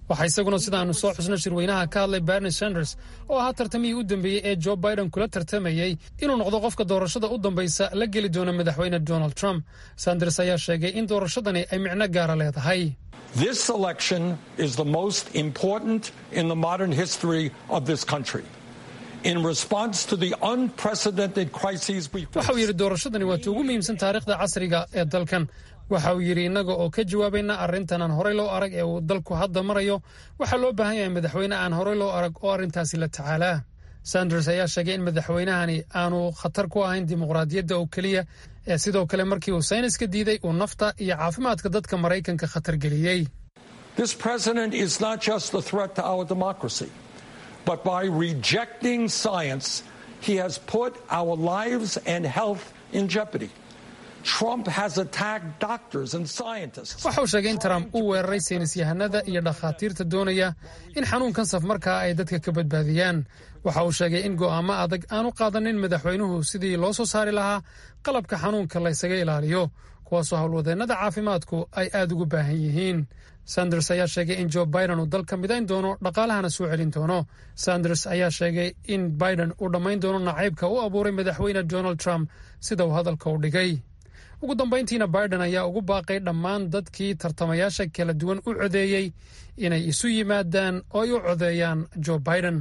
E: waxaa isaguna sida aanu soo xusno shirweynaha ka hadlay bernie sanders oo ahaa tartamihii u dambeeyey ee joe biden kula tartamayey inuu noqdo qofka doorashada u dambaysa la geli doona madaxweyne donald trump sanders ayaa sheegay in doorashadani ay micno gaara leedahay
D: This election is the most important in the modern history of this country. In response to the unprecedented crises we
E: waxa uu yidhi doorashadani waa ta ugu muhiimsan taariikhda casriga ee dalkan waxa uu yidhi innaga oo ka jawaabayna arrintan aan horey loo arag ee uu dalku hadda marayo waxaa loo baahan yahay madaxweyne aan horey loo arag oo arrintaasi la tacaalaa sanders ayaa sheegay in madaxweynahani aanu khatar ku ahayn dimuqraadiyadda oo keliya ee sidoo kale markii uu sayniska diiday uu nafta iyo caafimaadka dadka maraykanka khatar geliyey
D: This president is not just a threat to our democracy, but by rejecting science, he has put our lives and health in jeopardy. Trump has attacked doctors and scientists.
E: waxa uu sheegay in trump uu weeraray saynisyahanada iyo dhakhaatiirta doonaya in xanuunkan safmarkaa ay dadka ka badbaadiyaan waxa uu sheegay in go'aamo adag aanu qaadanin madaxweynuhu sidii loo soo saari lahaa qalabka xanuunka la ysaga ilaaliyo kuwaasoo howlwadeennada caafimaadku ay aad ugu baahan yihiin sanders ayaa sheegay in joe biden uu dalka midayn doono dhaqaalahana soo celin doono sanders ayaa sheegay in biden uu dhammayn doono nacaybka u abuuray madaxweyne donald trump sida uu hadalka u dhigay ugu dambayntiina biden ayaa ugu baaqay dhammaan dadkii tartamayaasha kala duwan u codeeyey inay isu yimaadaan oo ay u codeeyaan joe biden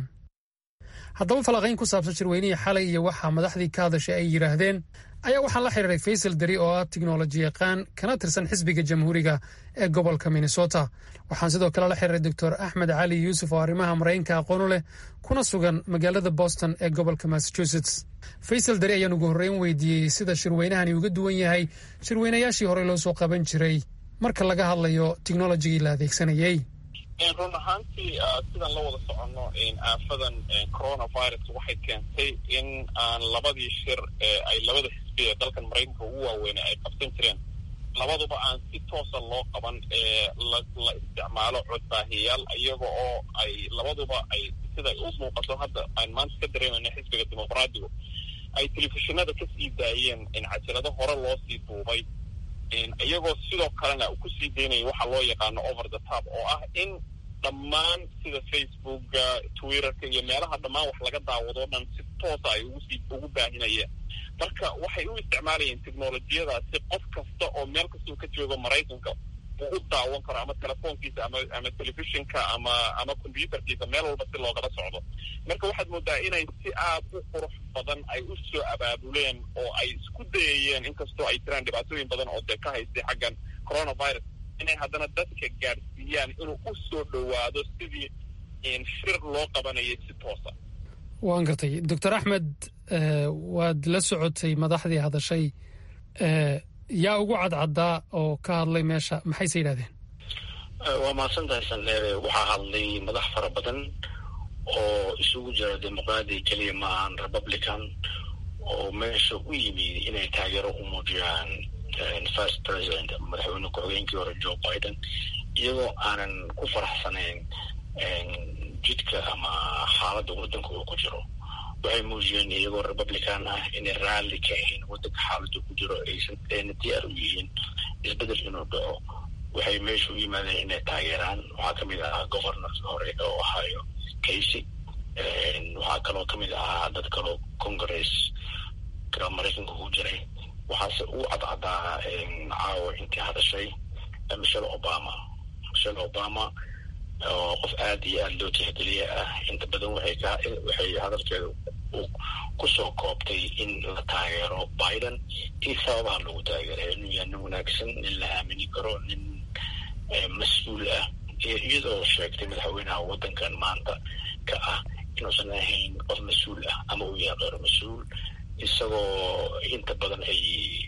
E: haddaba falanqayn ku saabsan shirweynihii xalay iyo waxaa madaxdii ka hadashay ay yidhaahdeen ayaa waxaan la xiriiray faysal deri oo ah tiknoloji yaqaan kana tirsan xisbiga jamhuuriga ee gobolka minnesota waxaan sidoo kale la xiriiray doctor axmed cali yuusuf oo arrimaha maraykanka aqoonu leh kuna sugan magaalada boston ee gobolka massachusetts faysal deri ayaan ugu horreyn weydiiyey sida shirweynahani uga duwan yahay shirweynayaashii horey loo soo qaban jiray marka laga hadlayo tiknolojigii la adeegsanayey
C: run ahaantii sidaan la wada soconno aafadan coronavirus waxay keentay in aan labadii shir ee ay labada xisbi ee dalkan maraykanka ugu waaweynay ay qabsan jireen labaduba aan si toosa loo qaban ee la la isticmaalo codbaahiyaal iyaga oo ay labaduba ay sida u muuqato hadda aan maanta ka dareemayna xisbiga dimuqraadigu ay telefishinada ka sii daayeen in cajalado hore loo sii duubay iyagoo sidoo kalena kusii daynaya waxa loo yaqaano over the top oo ah in dhammaan sida facebooka twitterka iyo meelaha dhammaan wax laga daawado o dhan si toosa ay ugusii ugu baahinayeen marka waxay u isticmaalayeen technolojiyadaasi qof kasta oo meel kastau ka joogo maraykanka uu u daawan karo ama telefoonkiisa ama ama telefishinka ama ama combyuterkiisa meel walba si loogala socdo marka waxaad moodaa inay si aad u qurux badan ay u soo abaabuleen oo ay isku dayayeen inkastoo ay jiraan dhibaatooyin badan oo dee ka haystay xaggan coronavirus inay haddana dadka gaadhsiiyaan inuu u soo dhowaado sidii shir loo qabanayay si toosa
E: waan gartay doctor axmed waad la socotay madaxdii hadashay yaa ugu cadcaddaa oo ka hadlay meesha maxayse yidhahdeen
V: waa mahadsantahay sandheere waxaa hadlay madax fara badan oo isugu jira dimuqraadi keliya ma ahan republican oo meesha u yimid inay taageero u muujiyaan first president madaxweyne ku-xigeenkii hore joe biden iyagoo aanan ku faraxsanayn jidka ama xaaladda waddanka uu ku jiro waxay muujiyeen iyagoo republican ah inay raalli ka ahayn waddanka xaaladda ku jiro aysan ayna diyaar u yihiin isbedel inuu dhaco waxay meesha u yimaadeen inay taageeraan waxaa ka mid ahaa governorka hore oo ohio casey waxaa kaloo ka mid ahaa dad kaloo congress ka maraykanka ku jiray waxaase uu cadcadaa caawa intii hadashay michelle obama michelle obama oo qof aad iyo aad loo tixgeliya ah inta badan waxay ka waxay hadalkeeda kusoo koobtay in la taageero biden iyo sababaha lagu taageeray inuu yahay nin wanaagsan nin la aamini karo nin mas-uul ah iyadoo sheegtay madaxweynaha waddankan maanta ka ah inuusan ahayn qof mas-uul ah ama uu yahay qeyr mas-uul isagoo inta badan ay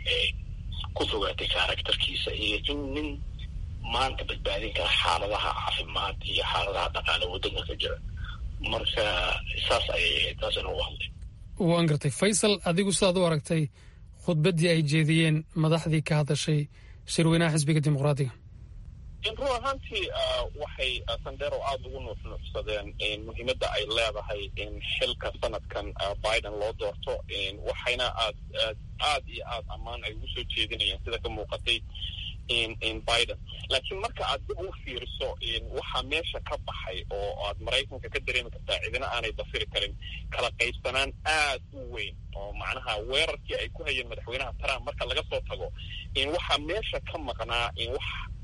V: ku fogaatay karakterkiisa iyo in nin maanta badbaadin kara xaaladaha caafimaad iyo xaaladaha dhaqaale waddanka ka jira marka saas ayay ahayd taasina u hadlay
E: waan gartay faysal adigu sidaad u aragtay khudbaddii ay jeediyeen madaxdii ka hadashay shirweynaha xisbiga dimuqraadiga
C: run ahaantii waxay sandero aada ugu nuuxnuuxsadeen muhiimadda ay leedahay in xilka sanadkan biden loo doorto waxayna aad aad aad iyo aad ammaan ay ugu soo jeedinayeen sida ka muuqatay biden laakiin marka aad dib u fiiriso waxaa meesha ka baxay oo aad maraykanka ka dareemi kartaa cidina aanay dafiri karin kala qaybsanaan aad u weyn oo macnaha weerarkii ay ku hayeen madaxweynaha trump marka laga soo tago waxaa meesha ka maqnaa wax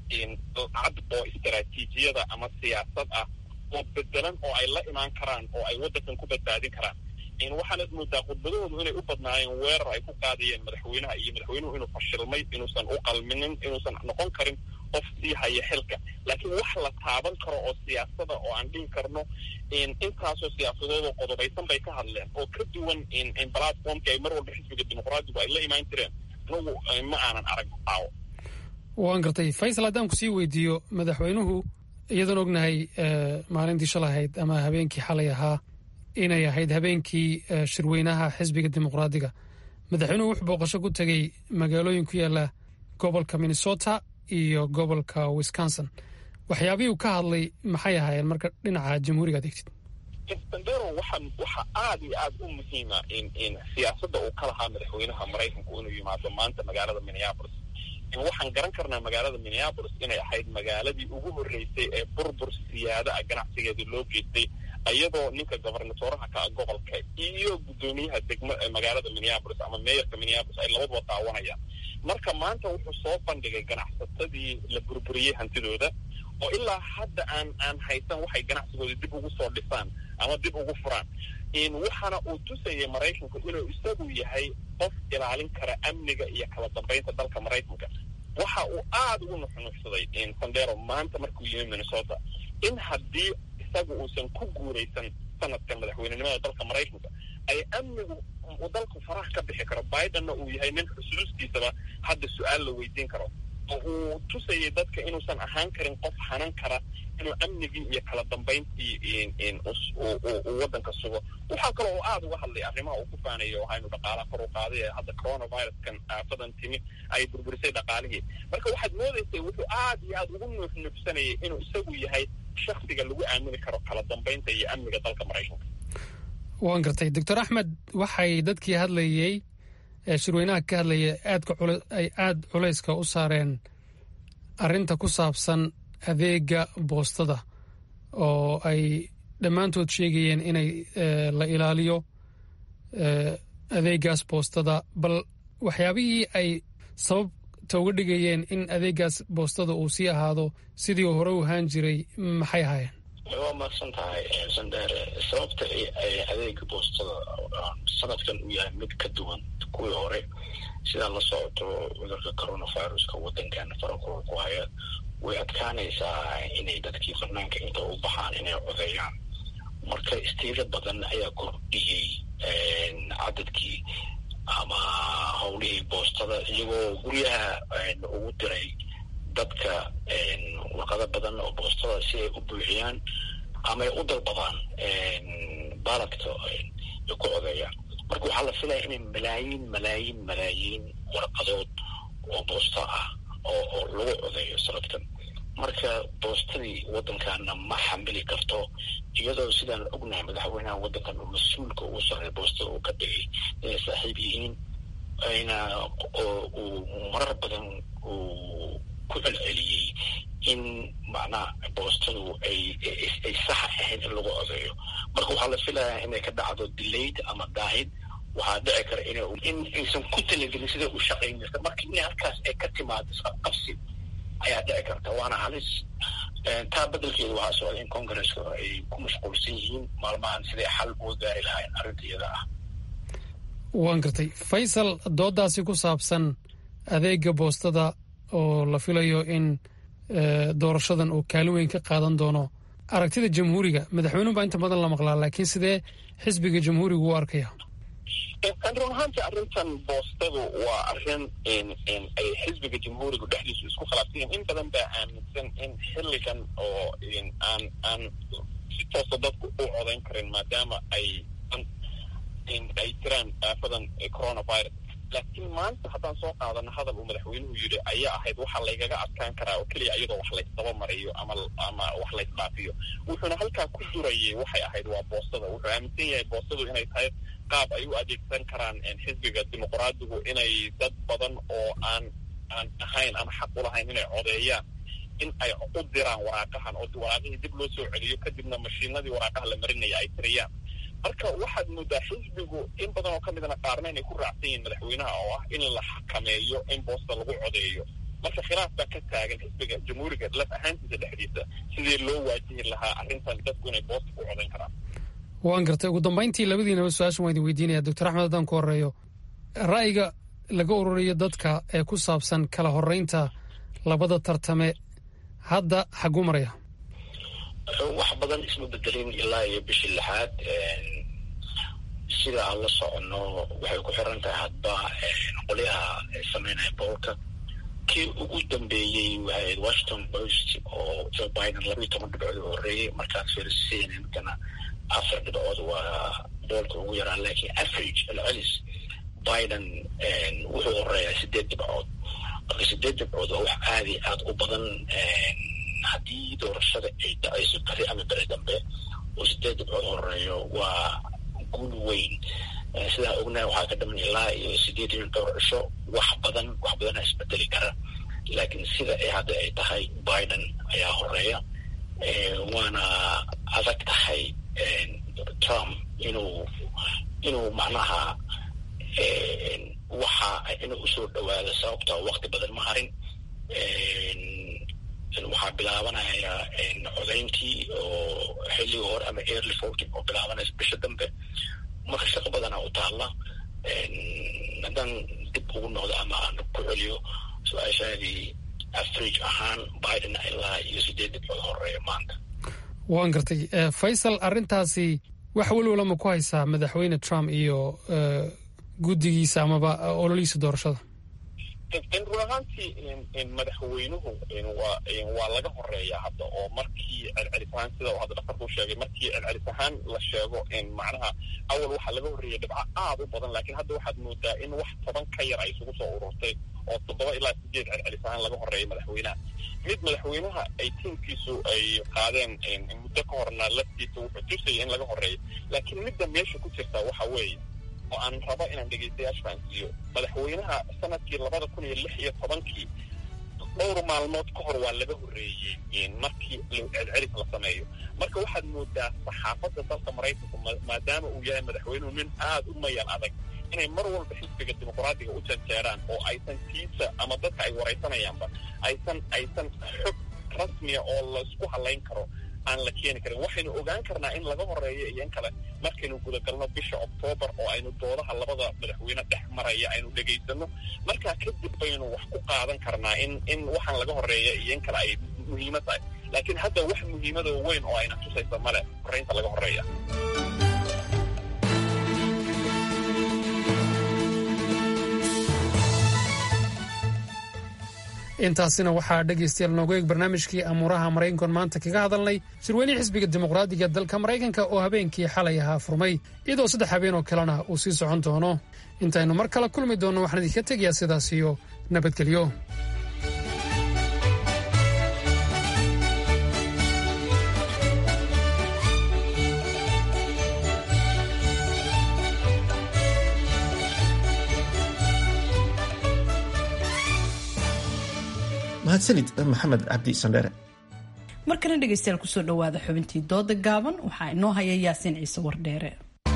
C: cad oo istaraatiijiyada ama siyaasad ah oo bedelan oo ay la imaan karaan oo ay waddankan ku badbaadin karaan waxaanad moodaa khudbadahoodu inay u badnaayeen weerar ay ku qaadayeen madaxweynaha iyo madaxweynuhu inuu fashilmay inuusan u qalminin inuusan noqon karin qof sii haya xilka laakiin wax la taaban karo oo siyaasada oo aan dhihi karno intaasoo siyaasadoodoo qodobaysan bay ka hadleen oo ka duwan platformki ay mar walba xisbiga dimuqraadigu ay la imaan jireen anagu ma aanan arag aawo
E: waan gartay faysal haddaan ku sii weydiiyo madaxweynuhu iyadoon ognahay maalintii shalay ahayd ama habeenkii xalay ahaa inay ahayd habeenkii shirweynaha xisbiga dimuqraadiga madaxweynuhu wuxuu booqasho ku tegey magaalooyin ku yaala gobolka minnesota iyo gobolka wisconsin waxyaabihii uu ka hadlay maxay ahaayeen marka dhinaca jamhuuriga adeegtid
C: sandero waxa waxa aad iyo aad u muhiima in siyaasadda uu ka lahaa madaxweynaha maraykanku inuu yimaado maanta magaalada minneapolis waxaan garan karnaa magaalada minneapolis inay ahayd magaaladii ugu horreysay ee burbur siyaada ah ganacsigeedii loo geystay iyadoo ninka gobernatoraha ka gobolka iyo guddoomiyaha degmo magaalada minneapolis ama meeyarka minneapolis ay labaduba daawanayaan marka maanta wuxuu soo bandhigay ganacsatadii la burburiyey hantidooda oo ilaa hadda aan aan haysan waxay ganacsigooda dib ugu soo dhisaan ama dib ugu furaan waxaana uu tusayay maraykanku inuu isagu yahay qof ilaalin kara amniga iyo kala dambeynta dalka maraykanka waxa uu aada ugu nuxnuxsaday sandero maanta markuu yimi minnesota in haddii isagu uusan ku guuraysan sanadkan madaxweynenimada dalka maraykanka ay amnigu uu dalku faraha ka bixi karo bidenna uu yahay nin xusuustiisaba hadda su-aal la weydiin karo oo uu tusayay dadka inuusan ahaan karin qof hanan kara inuu amnigii iyo kala dambayntii uu waddanka sugo waxaa kaloo uu aada uga hadlay arrimaha uu ku faanayo waxaynu dhaqaalaha kor u qaaday ee hadda coronaviruskan aafadan timi ay burburisay dhaqaalihii marka waxaad moodaysay wuxuu aad iyo aad ugu nuuxnuuxsanayay inuu isagu yahay shaksiga lagu aamini karo kala dambaynta iyo amniga dalka maraykanka
E: waan gartay doctor axmed waxay dadkii hadlayey ee shirweynaha ka hadlaya aadka ay aada culayska u saareen arrinta ku saabsan adeega boostada oo ay dhammaantood sheegayeen inay la ilaaliyo adeegaas boostada bal waxyaabihii ay sababta uga dhigayeen in adeegaas boostada uu sii ahaado sidii uu hore u ahaan jiray maxay ahaayeen
V: waa mahadsan tahay sandheere sababta ay adeega boostada sanadkan uu yahay mid ka duwan kuwii hore sidaa la socoto cudurka coronaviruska waddankan farakula ku haya way adkaanaysaa inay dadkii fanaanka inta u baxaan inay codeeyaan marka istiiro badan ayaa kordhiyey cadadkii ama howlihii boostada iyagoo guryaha ugu diray dadka warqado badan oo boostada si ay u buuxiyaan ama ay u dalbadaan baaladka ay ku codeeyaan marka waxaa la filaya inay malaayiin malaayiin malaayiin warqadood oo boosta ah oo oo lagu codeeyo sanadkan marka boostadii waddankaana ma xamili karto iyadoo sidaan ognahay madaxweynaha waddankan uu mas-uulka ugu sarreey boostada uu ka dhigay inay saaxiib yihiin ayna uu marar badan uu ku celceliyey in macnaha boostadu ay ay saxa ahayn in lagu codeeyo marka waxaa la filayaa inay ka dhacdo delayed ama daahid waxaa dhici kara in in aysan ku talagelin sida u shaqayn jirta marka in halkaas ay ka timaado isqabqabsi ayaa dhici karta waana halis taa bedelkeeda waxaa socda in congresska ay ku mashquulsan yihiin maalmahan siday xal uga gaari lahayn arrinta iyada ah
E: waan gartay faysal doodaasi ku saabsan adeega boostada oo la filayo in doorashadan uu kaalin weyn ka qaadan doono aragtida jamhuuriga madaxweynuhu baa inta badan la maqlaa laakiin sidee xisbiga jamhuuriga u arkaya
C: run ahaantii arrintan boostadu waa arrin ay xisbiga jamhuurigu dhexdiisu isku khilaafsan yihin in badan baa aaminsan in xilligan oo aan aan si toosa dadku u codayn karin maadaama ay ay jiraan aafadan coronavirus laakiin maanta haddaan soo qaadano hadal uu madaxweynuhu yidhi ayaa ahayd waxaa laygaga adkaan karaa oo keliya iyadoo wax laysdaba mariyo ama ama wax laysdhaafiyo wuxuuna halkaa ku durayay waxay ahayd waa boostada wuxuu aaminsan yahay boostadu inay tahay qaab ay u adeegsan karaan xisbiga dimuqraadigu inay dad badan oo aan aan ahayn ama xaq u lahayn inay codeeyaan in ay u diraan waraaqahan oo waraaqihii dib loo soo celiyo kadibna mashiinadii waraaqaha la marinaya ay tiriyaan marka waxaad moodaa xisbigu in badan oo ka midna qaarna inay ku raacsan yihiin madaxweynaha oo ah in la xakameeyo in boosta lagu codeeyo marka khilaaf baa ka taagan xisbiga jamhuuriga laf ahaantiisa dhexdiisa sidii loo waajihi lahaa arrintan dadku inay boosta ku codayn karaan
E: waan gartay ugu dambayntii labadiinaba su-aashan waan idin weydiinaya doctor axmed haddaan ku horeeyo ra'yiga laga ururiyo dadka ee ku saabsan kala horeynta labada tartame hadda xagu maraya
V: wax badan isma bedelin ilaa iyo bishii lixaad sida aan la soconno waxay ku xiran tahay hadba qolyaha sameynaya boolka kii ugu dambeeyey waxay washington post oo joe biden labayo toban dhibcood u horreeyey markaas fiirsiinankana afar dhibcood waa boolka ugu yaraa laakiin average celcelis biden wuxuu horeeyaa sideed dhibcood marka sideed dhibcood waa wax aada iyo aada u badan haddii doorashada ay dhacayso beri ama beri dambe oo sideed dhibcood horeeyo waa guul weyn sidaa ognahay waxaa ka dhaman ilaa iyo sideed iyo dhowr cisho wax badan wax badana isbedeli kara laakiin sida ay hadda ay tahay biden ayaa horeeya waana adag tahay trump inuu inuu macnaha waxa inuu usoo dhawaado sababta wakti badan ma harin waxaa bilaabanaya codayntii oo xilliga hore ama early voting oo bilaabanaysa bisha dambe marka shaqo badanaa u taalla haddaan dib ugu noqdo ama aan ku celiyo su-aashaadii average ahaan biden ilaa iyo sideed dhibcood horeeya maanta
E: waan gartay faysal arrintaasi wax welwala ma ku haysaa madaxweyne trump iyo guddigiisa amaba ololihiisa doorashada
C: run ahaantii madaxweynuhu waa waa laga horeeya hadda oo markii celcelis ahaan sida uu hadda dhakarku sheegay markii celcelis ahaan la sheego macnaha awal waxaa laga horreeyay dhibco aad u badan laakiin hadda waxaad moodaa in wax toban ka yar ay isugu soo ururtay oo toddoba ilaa sideed celcelis ahaan laga horreeyay madaxweynaha mid madaxweynaha ay tiimkiisu ay qaadeen muddo ka horna laftiisa wuxuu tusayay in laga horreeyo laakiin midda meesha ku jirta waxa weeye oo aan rabo inaan dhegaystayaasha fahansiiyo madaxweynaha sanadkii labada kun iyo lix iyo tobankii dhowr maalmood ka hor waa laga horreeyey markii celcelis la sameeyo marka waxaad moodaa saxaafadda dalka maraykanku maadaama uu yahay madaxweynuhu nin aada u mayan adag inay mar walba xisbiga dimuqraadiga u janjeeraan oo aysan tiisa ama dadka ay waraysanayaanba aysan aysan xog rasmiya oo laisku halayn karo aan la keeni karin waxaynu ogaan karnaa in laga horeeyo iyo in kale markaynu gudagalno bisha oktoobar oo aynu doodaha labada madaxweyne dhex maraya aynu dhegaysano markaa kadib baynu wax ku qaadan karnaa in in waxaan laga horeeya iyo in kale ay muhiimad tahay laakiin hadda wax muhiimadoo weyn oo ayna tusaysa male horeynta laga horeeya
E: intaasina waxaa dhegaystayaal noogu eeg barnaamijkii amuuraha maraykankoon maanta kaga hadalnay shirweynihii xisbiga dimuqraadiga dalka maraykanka oo habeenkii xalay ahaa furmay iyadoo saddex habeen oo kalena uu sii socon doono intaynu mar kale kulmi doonno waxaan idinka tegayaa sidaas iyo nabadgelyo
B: mahadsanid maxamed cabdi sandheere
A: markana dhegaystayaal kusoo dhowaada xubintii dooda gaaban waxaa inoo haya yaasiin ciise wardheere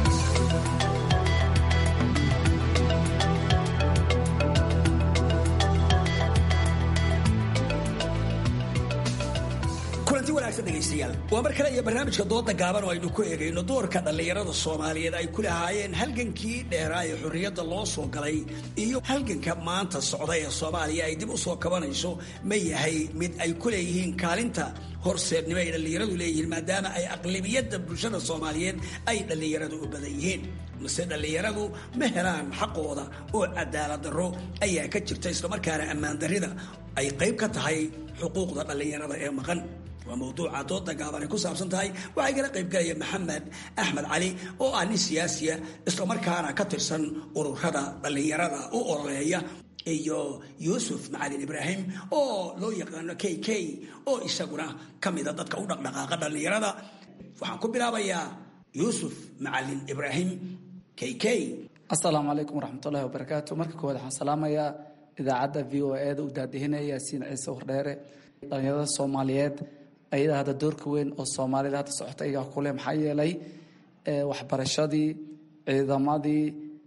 H: kulanti wanaagsan dhegaystayaal waa mar kale iyo barnaamijka dooda gaaban oo aynu ku eegayno doorka dhallinyarada soomaaliyeed ay ku lahaayeen halgankii dheeraa ee xorriyadda loo soo galay iyo halganka maanta socda ee soomaaliya ay dib u soo kabanayso ma yahay mid ay ku leeyihiin kaalinta horseednimo ay dhallinyaradu leeyihiin maadaama ay aqlibiyadda bulshada soomaaliyeed ay dhallinyaradu u badan yihiin mase dhallinyaradu ma helaan xaqooda oo cadaalad darro ayaa ka jirta islamarkaana ammaan darrida ay qayb ka tahay xuquuqda dhallinyarada ee maqan waa mawduuca dooda gaaban ay ku saabsan tahay waxaa igala qaybgalaya maxamed axmed cali oo ah nin siyaasiya islamarkaana ka tirsan ururada dhallinyarada u ololeeya iyo yuusuf macalin ibraahim oo loo yaqaano k k oo isaguna ka mida dadka u dhaqdhaqaaqa dhallinyarada waxaan ku bilaabayaa yuusuf macalin ibraahim k k
I: asalaamu calaykum waraxmatullahi wabarakaatu marka koowaad waxaan salaamayaa idaacadda v o e da u daadihinaya yaasiin ciise wardheere dhalinyarada soomaaliyeed ayadaa hadda doorka weyn oo soomaalida hadda socota ayagaa kuleh maxaa yeelay waxbarashadii ciidamadii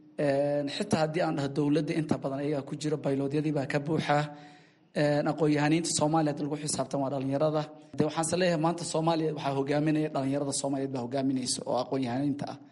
I: xitaa haddii aan dhaho dowladda inta badan ayagaa ku jiro bayloodyadii baa ka buuxa aqoon-yahaniinta soomaaliya hadda lagu xisaabtan waa dhalinyarada de waxaanse leeyahay maanta soomaaliya waxaa hogaaminaya dhalinyarada soomaaliyeed baa hogaaminaysa oo aqoon-yahaniinta ah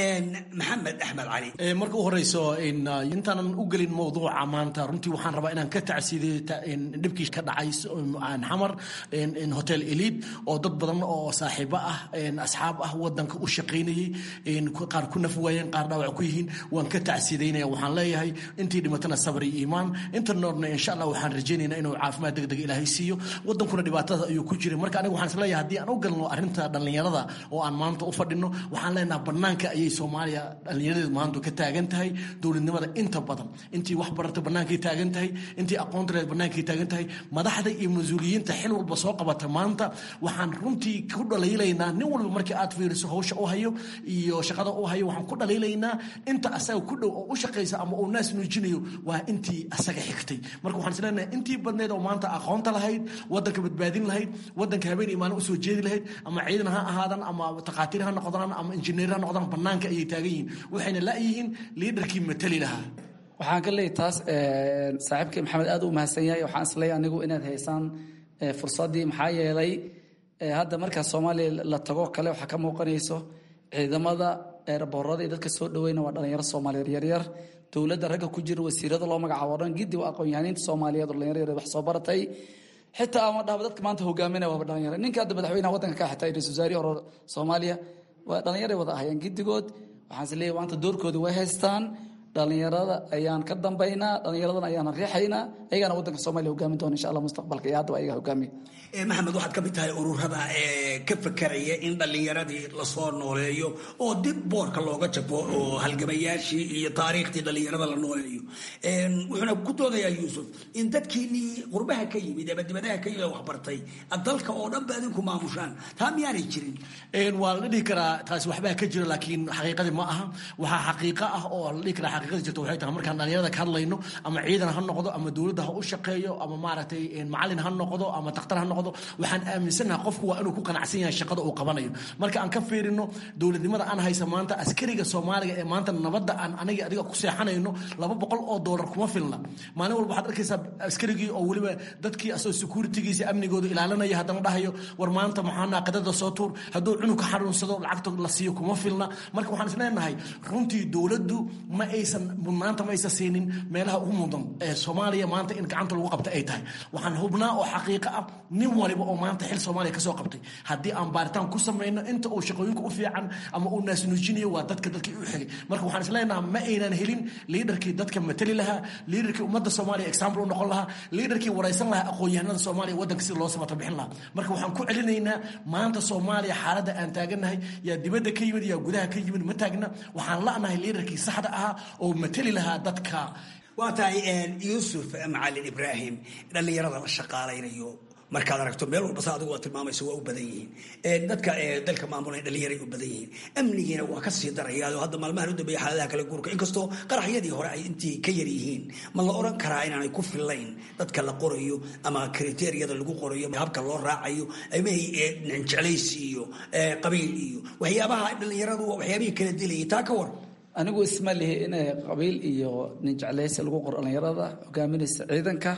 H: maxamed axmed cali
J: marka u horeyso intaanan u gelin mowduuca maanta runtii waxaan rabaa inaan ka tacsiiday dhibkii ka dhacay xamar hotel elid oo dad badan oo saaxiibo ah asxaab ah wadanka u shaqaynayay qaar ku naf waayeen qaar dhaawac ku yihiin waan ka tacsiidaynaya waxaan leeyahay intii dhimatana sabr iyo iimaan inta noorna insha allah waxaan rajaynaynaa inuu caafimaad degdeg ilaahay siiyo wadankuna dhibaatada ayuu ku jiray marka aniga waxaan isleeyahay haddii aan u galno arrinta dhallinyarada oo aan maanta u fadhino waxaan leenaha banaanka ayay soomaaliya dhallinyaradeedu maanta ka taagan tahay dowladnimada inta badan intii wax barata bannaankay taagan tahay intii aqoonta leed bannaankay taagan tahay madaxda iyo mas-uuliyiinta xil walba soo qabata maanta waxaan runtii ku dhaliilaynaa nin walba markii aad fiiriso hawsha u hayo iyo shaqada u hayo waxaan ku dhaliilaynaa inta asaga ku dhow oo u shaqaysa ama uu naas nuujinayo waa intii asaga xigtay marka waxaan isleenahay intii badneed oo maanta aqoonta lahayd wadanka badbaadin lahayd wadanka habeen iyo maalin usoo jeedi lahayd ama ciidan ha ahaadan ama takhaatiir ha noqdaan ama injineer ha noqdaan banaanka ayay taagan yihiin waxayna la'yihiin liidarkii matali lahaa
I: waxaan ka leeyahay taas saaxiibkii maxamed aad u mahadsan yahay waxaan isleeyahay anigu inaad haysaan fursaddii maxaa yeelay hadda markaa soomaaliya la tago kale waxaa ka muuqanayso ciidamada eeraboorada iyo dadka soo dhaweyna waa dhalinyaro soomaaliyeed yaryar dowladda ragga ku jira wasiirada loo magacaabo dhan giddi waa aqoon-yahaniinta soomaaliyeed oo dhalinyaro yaryar wax soo baratay xitaa ama dhahba dadka maanta hogaaminaya waaba dhalinyaro ninka hadda madaxweynaha waddanka ka xitaa ra-isul wasaarihi hore soomaaliya waa dhalinyaray wada ahayeen giddigood waxaan is leeyahay maanta doorkooda way haystaan dhalinyarada ayaan ka dambaynaa dhalinyaradana ayaan riixaynaa ayagana waddanka soomaaliya hogaamin doona insha allah mustaqbalka iyo haddaba ayaga hogaamiya
H: maxamed waxaad ka mid tahay ururada ee ka fakeraya in dhallinyaradii lasoo nooleeyo oo dib boorka looga jabo oo halgamayaashii iyo taariikhtii dhallinyarada la nooleeyo wuxuuna ku doodayaa yuusuf in dadkiinii qurbaha ka yimid ama dibadaha ka yimid waxbartay dalka oo dhan ba adinku maamushaan taa miyaanay jirin
J: waa la dhihi karaa taasi waxbaa ka jira laakiin xaqiiqadii ma aha waxaa xaqiiqo ah oo la dhihi karaa xaqiiqadii jirta waxay tahay markaan dhallinyarada ka hadlayno ama ciidan ha noqdo ama dowladda ha u shaqeeyo ama maaragtay macallin ha noqdo ama daktar ha noqdo waxaan aaminsanaha qofku waa inuu ku qanacsan yahay shaqada uu qabanayo marka aan ka fiirino dowladnimada aan haysa maanta askariga soomaaliga ee maanta nabadda aan aniga adiga ku seexanayno laba boqol oo doolar kuma filna maalin walba waxaad arkaysaa askarigii oo weliba dadkii asoo securitigiisa amnigooda ilaalinaya haddana dhahayo war maanta maxaa naaqidada soo tuur hadduu cunug ka xanuunsado lacagta la siiyo kuma filna marka waxaan isleenahay runtii dowladdu ma aysan mudnaanta ma aysan siinin meelaha ugu mudan ee soomaaliya maanta in gacanta lagu qabta ay tahay waxaan hubnaa oo xaqiiqo ah nin waliba oo maanta xil soomaaliya kasoo qabtay haddii aan baaritaan ku samayno inta uu shaqooyinka u fiican ama uu naasnuujinayo waa dadka dadkii u xigay marka waxaan isleenaha ma aynan helin liidarkii dadka matali lahaa liidarkii ummadda soomaaliya example u noqon lahaa liidarkii waraysan lahaa aqoon-yahanada soomaaliya waddanka sida loo samata bixin lahaa marka waxaan ku celinaynaa maanta soomaaliya xaaladda aan taagannahay yaa dibadda ka yimid yaa gudaha ka yimid ma taagna waxaan la'nahay liidarkii saxda ahaa oo matali lahaa dadka
H: waa tahay yuusuf macalin ibraahim dhallinyarada la shaqaalaynayo markaad aragto meel walba sa adigu waa tilmaamaysa waa u badan yihiin dadka dalka maamulay dhallinyaray u badan yihiin amnigiina waa ka sii darayaa oo hadda maalmahan u dambeeya xaaladaha kala guurka inkastoo qaraxyadii hore ay intii ka yar yihiin ma la oran karaa inaanay ku fillayn dadka la qorayo ama kriteeriyada lagu qorayo habka loo raacayo amahii jeclaysi iyo qabiil iyo waxyaabaha dhallinyaradu waa waxyaabihii kala dilayay taa ka war
I: anigu isma lihi in qabiil iyo nin jeclaysi lagu qoro dhallinyarada hogaaminaysa ciidanka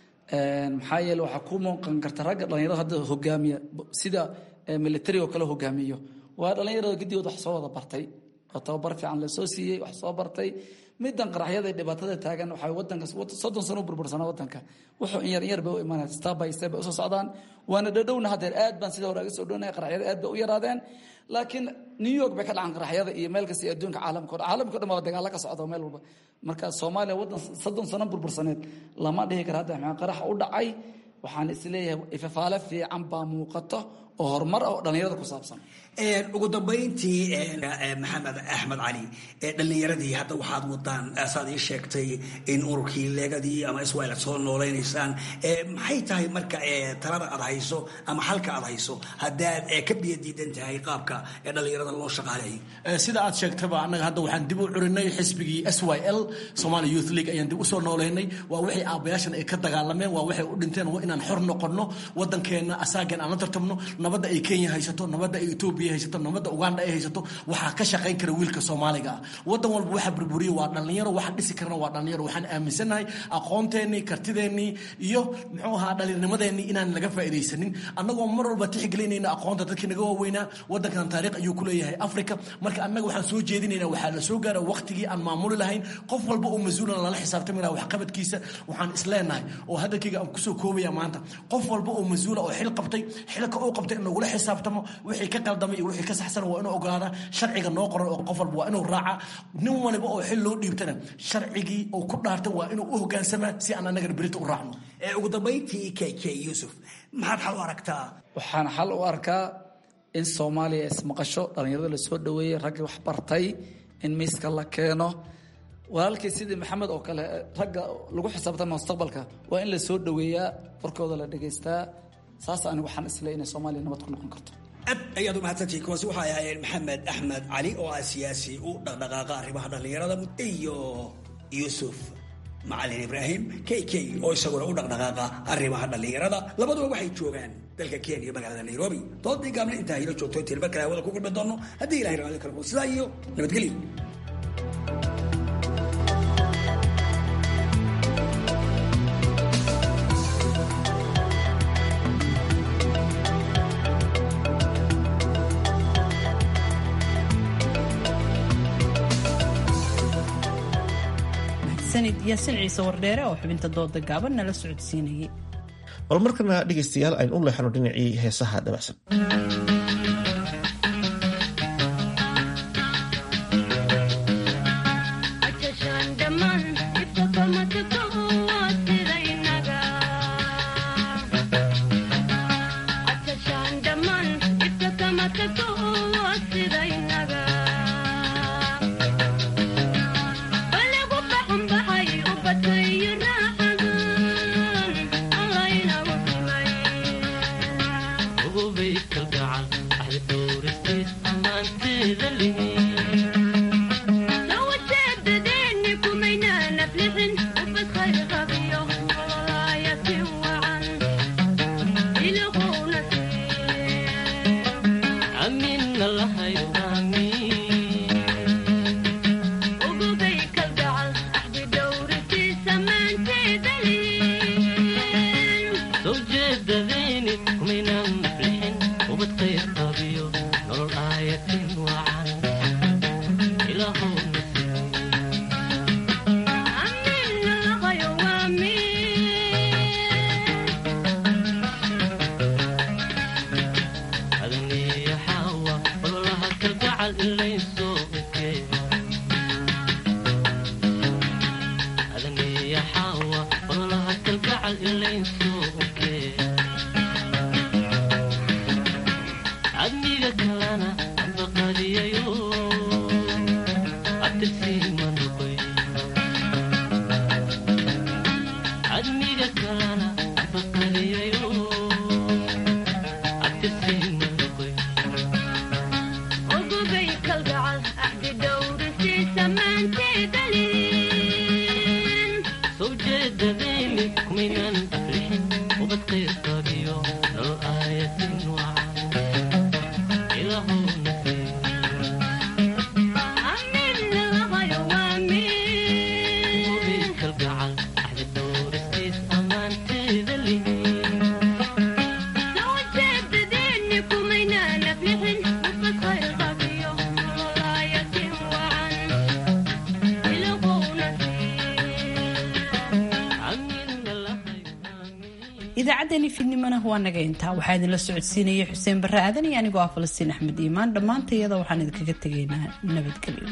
I: maxaa yeele waxaa ku muuqan karta ragga dhallinyarada hadda hogaamiya sida military oo kale hogaamiyo waa dhallinyarada guddigood wax soo wada bartay oo tababar fiican lasoo siiyey wax soo bartay midan qaraxyada dhibaatada taagan waxay wadanka soddon sano u burbursanaa wadanka wuxuu in yar in yar bay u imaanaya step by step bay usoo socdaan waana dhadhowna haddeer aad baan sida hore aga soo dhownaya qaraxyada aad bay u yaraadeen laakiin new york bay ka dhacan qaraxyada iyo meel kasta iyo adduunka caalamka o dhan caalamka o dhan baa dagaalo ka socda meel walba marka soomaaliya waddan soddon sano burbursaneed lama dhihi kara hadda maxaa qarax u dhacay waxaan isleeyahay ifafaale fiican baa muuqato oo horumar oo dhallinyarada ku saabsan
H: ugu dambayntii maxamed axmed cali dhallinyaradii hadda waxaad wadaan saad ii sheegtay in ururkii leegadii ama iswail aad soo noolaynaysaan maxay tahay marka talada aad hayso ama xalka aad hayso haddaad ka biyo diidan tahay qaabka dhallinyarada loo shaqaaleeyo
J: sida aad sheegtaba annaga hadda waxaan dib u curinay xisbigii s y l somali youth league ayaan dib usoo noolaynay waa waxay aabayaashan ay ka dagaalameen waa waxay u dhinteen waa inaan xor noqonno waddankeenna asaagan aan la tartamno nabadda ay kenya haysato nabadda ay etoobiya haysato nabadda uganda ay haysato waxaa ka shaqayn kara wiilka soomaaliga ah waddan walba waxa burburiya waa dhallinyaro waxa dhisi karana waa dhallinyaro waxaan aaminsannahay aqoonteennii kartideennii iyo muxuu ahaa dhallinyarnimadeennii inaan laga faa'iidaysanin annagoo mar walba tixgelinayna aqoonta dadkii naga waaweynaa waddankan taariikh ayuu ku leeyahay africa marka annaga waxaan soo jeedinaynaa waxaa la soo gaara waqtigii aan maamuli lahayn qof walba oo mas-uulan lala xisaabtami laha waxqabadkiisa waxaan isleenahay oo hadalkayga aan kusoo koobaya maanta qof walba oo mas-uula oo xil qabtay xilka uu qabtay in lagula xisaabtamo wixii ka qaldamay iyo wixii ka saxsan waa inuu ogaada sharciga noo qoran oo qof walba waa inuu raaca nin waliba oo xil loo dhiibtana sharcigii uu ku dhaartay waa inuu u hogaansamaa si aan annagana berita u raacno
H: ugu dambayntii k k yuusuf maxaad xal u aragtaa
I: waxaan xal u arkaa in soomaaliya ismaqasho dhallinyarada la soo dhoweeyey raggii wax bartay in miiska la keeno walaalkii sidii maxamed oo kale ragga lagu xisaabtama mustaqbalka waa in la soo dhoweeyaa warkooda la dhegaystaa saas anigu waxaan isleey inay soomaaliya nabad ku noqon karto
H: aad ayaad u mahadsantihiin kuwaasi waxay ahaayeen maxamed axmed cali oo ah siyaasi u dhaqdhaqaaqa arrimaha dhallinyarada iyo yuusuf macalin ibraahim k k oo isaguna u dhaqdhaqaaqa arrimaha dhallinyarada labaduba waxay joogaan dalka kenya magaalada nairobi doodii gaabna intaa hilo joogto intiin mar kale hawada ku kulmi doono haddii ilahay raali karo sidaa iyo nabadgelyo
A: sanid yaasin ciise wardheere oo xubinta dooda gaaban nala socodsiinayay
B: bal markana dhegaystayaal aynu u leexano dhinacii heesaha dabacsan
A: idaacaddeenii fiidnimana waa naga intaa waxaa idinla socodsiinaya xuseen barre aadan iyo anigoo ah falastiin axmed iimaan dhammaanta iyada waxaan idinkaga tegaynaa nabadgelyo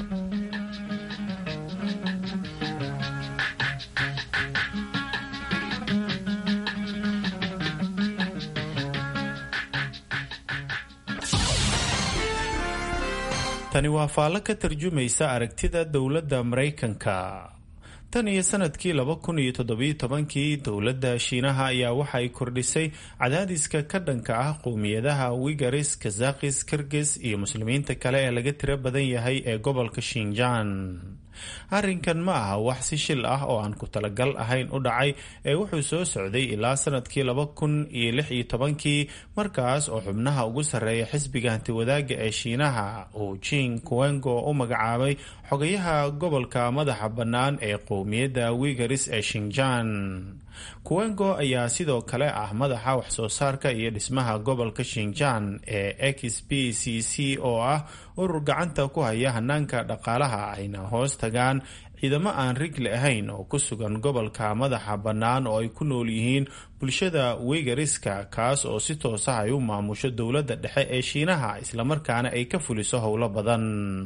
G: tani waa faallo ka tarjumaysa aragtida dowladda maraykanka tan iyo sanadkii laba kun iyo toddobiyo tobankii dowladda shiinaha ayaa waxay kordhisay cadaadiska ka dhanka ah qowmiyadaha wigaris kazakis kirgis iyo muslimiinta kale ee laga tiro badan yahay ee gobolka shinjaan arrinkan ma aha wax si shil ah oo aan ku talagal ahayn u dhacay ee wuxuu soo socday ilaa sanadkii laba kun iyo lix iyo tobankii markaas oo xubnaha ugu sarreeya xisbiga hantiwadaaga ee shiinaha uu jing kuwengo u magacaabay xogayaha gobolka madaxa bannaan ee qowmiyadda wigaris ee shinjaan kuwengo ayaa sidoo kale ah madaxa waxsoo saarka iyo dhismaha gobolka shinjaan ee x b c c oo ah urur gacanta ku haya hanaanka dhaqaalaha ayna hoos tagaan ciidamo aan rigli ahayn oo ku sugan gobolka madaxa bannaan oo ay ku nool yihiin bulshada wegariska kaas oo si toosa ay u maamusho dowladda dhexe ee shiinaha islamarkaana ay ka fuliso howlo badan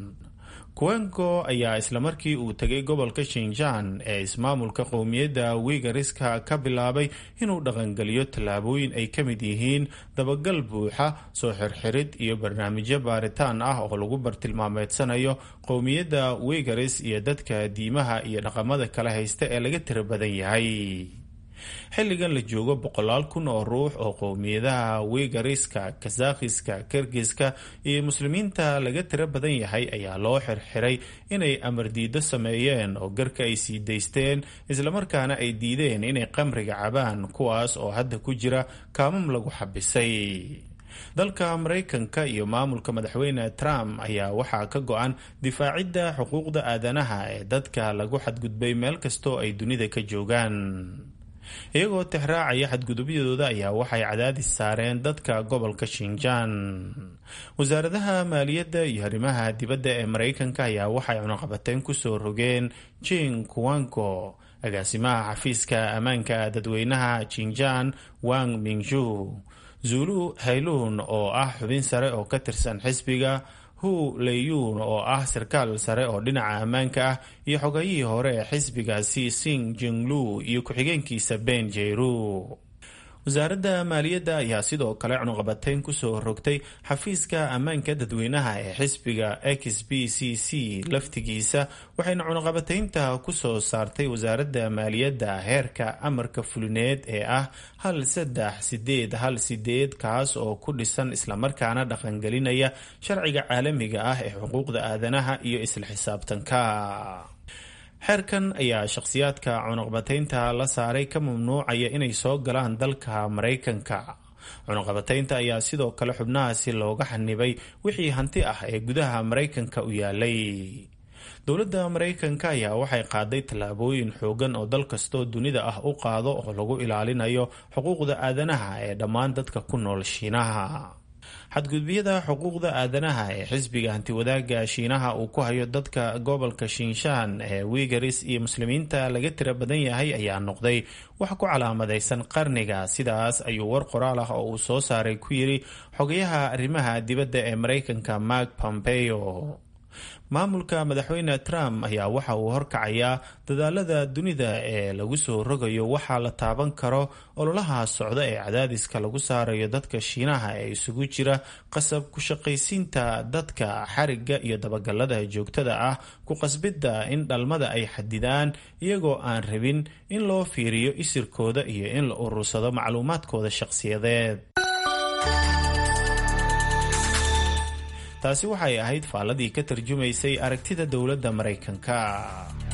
G: kuwengo ayaa islamarkii uu tegay gobolka shinjaan ee ismaamulka qowmiyadda wigariska ka bilaabay inuu dhaqangeliyo tallaabooyin ay ka mid yihiin dabagal buuxa soo xirxirid iyo barnaamijyo baaritaan ah oo lagu bartilmaameedsanayo qowmiyadda wigaris iyo dadka diimaha iyo dhaqamada kala haysta ee laga tiro badan yahay xilligan la joogo boqolaal kun oo ruux oo qowmiyadaha wigariska kazakhiska kirgiska iyo muslimiinta laga tiro badan yahay ayaa loo xirxiray inay amardiido sameeyeen oo garka ay sii daysteen islamarkaana ay diideen inay qamriga cabaan kuwaas oo hadda ku jira kaamam lagu xabisay dalka maraykanka iyo maamulka madaxweyne trump ayaa waxaa ka go-an difaacidda xuquuqda aadanaha ee dadka lagu xadgudbay meel kastoo ay dunida ka joogaan iyagoo tixraacaya xadgudubyadooda ayaa waxay cadaadis saareen dadka gobolka shinjaan wasaaradaha maaliyadda iyo arrimaha dibadda ee maraykanka ayaa waxay cunaqabateyn kusoo rogeen jing kuwanko agaasimaha xafiiska ammaanka dadweynaha jinjaan wang mingju zulu hayluun oo ah xubin sare oo ka tirsan xisbiga hu leyuun oo ah sarkaal sare oo dhinaca ammaanka ah iyo xogayihii hore ee xisbigaasi sing jinglu iyo ku-xigeenkiisa ben jeyru wasaaradda maaliyadda ayaa sidoo kale cunuqabateyn kusoo rogtay xafiiska ammaanka dadweynaha ee xisbiga x b c c laftigiisa waxayna cunuqabateynta kusoo saartay wasaaradda maaliyadda heerka amarka fulineed ee ah hal saddex sideed hal sideed kaas oo ku dhisan islamarkaana dhaqangelinaya sharciga caalamiga ah ee xuquuqda aadanaha iyo isla xisaabtanka xeerkan ayaa shakhsiyaadka cunuqabateynta la saaray ka mamnuucaya inay soo galaan dalka maraykanka cunuqabateynta ayaa sidoo kale xubnahaasi looga xanibay wixii hanti ah ee gudaha maraykanka u yaalay dowladda maraykanka ayaa waxay qaaday tallaabooyin xoogan oo dal kastoo dunida ah u qaado oo lagu ilaalinayo xuquuqda aadanaha ee dhammaan dadka ku nool shiinaha xadgudbiyada xuquuqda aadanaha ee xisbiga hantiwadaaga shiinaha uu ku hayo dadka gobolka shinshaan ee wigaris iyo muslimiinta laga tira badan yahay ayaa noqday wax ku calaamadaysan qarniga sidaas ayuu war qoraal ah oo uu soo saaray ku yiri xogayaha arrimaha dibadda ee maraykanka mark pompeo maamulka madaxweyne trump ayaa waxa uu horkacayaa dadaalada dunida ee lagu soo rogayo waxaa la taaban karo ololaha socda ee cadaadiska lagu saarayo dadka shiinaha ee isugu jira qasab ku shaqaysiinta dadka xariga iyo dabagalada joogtada ah ku qasbidda in dhalmada ay xadidaan iyagoo aan rabin in loo fiiriyo isirkooda iyo in la urursado macluumaadkooda shaqsiyadeed taasi waxay ahayd faalladii ka tarjumaysay aragtida dowladda maraykanka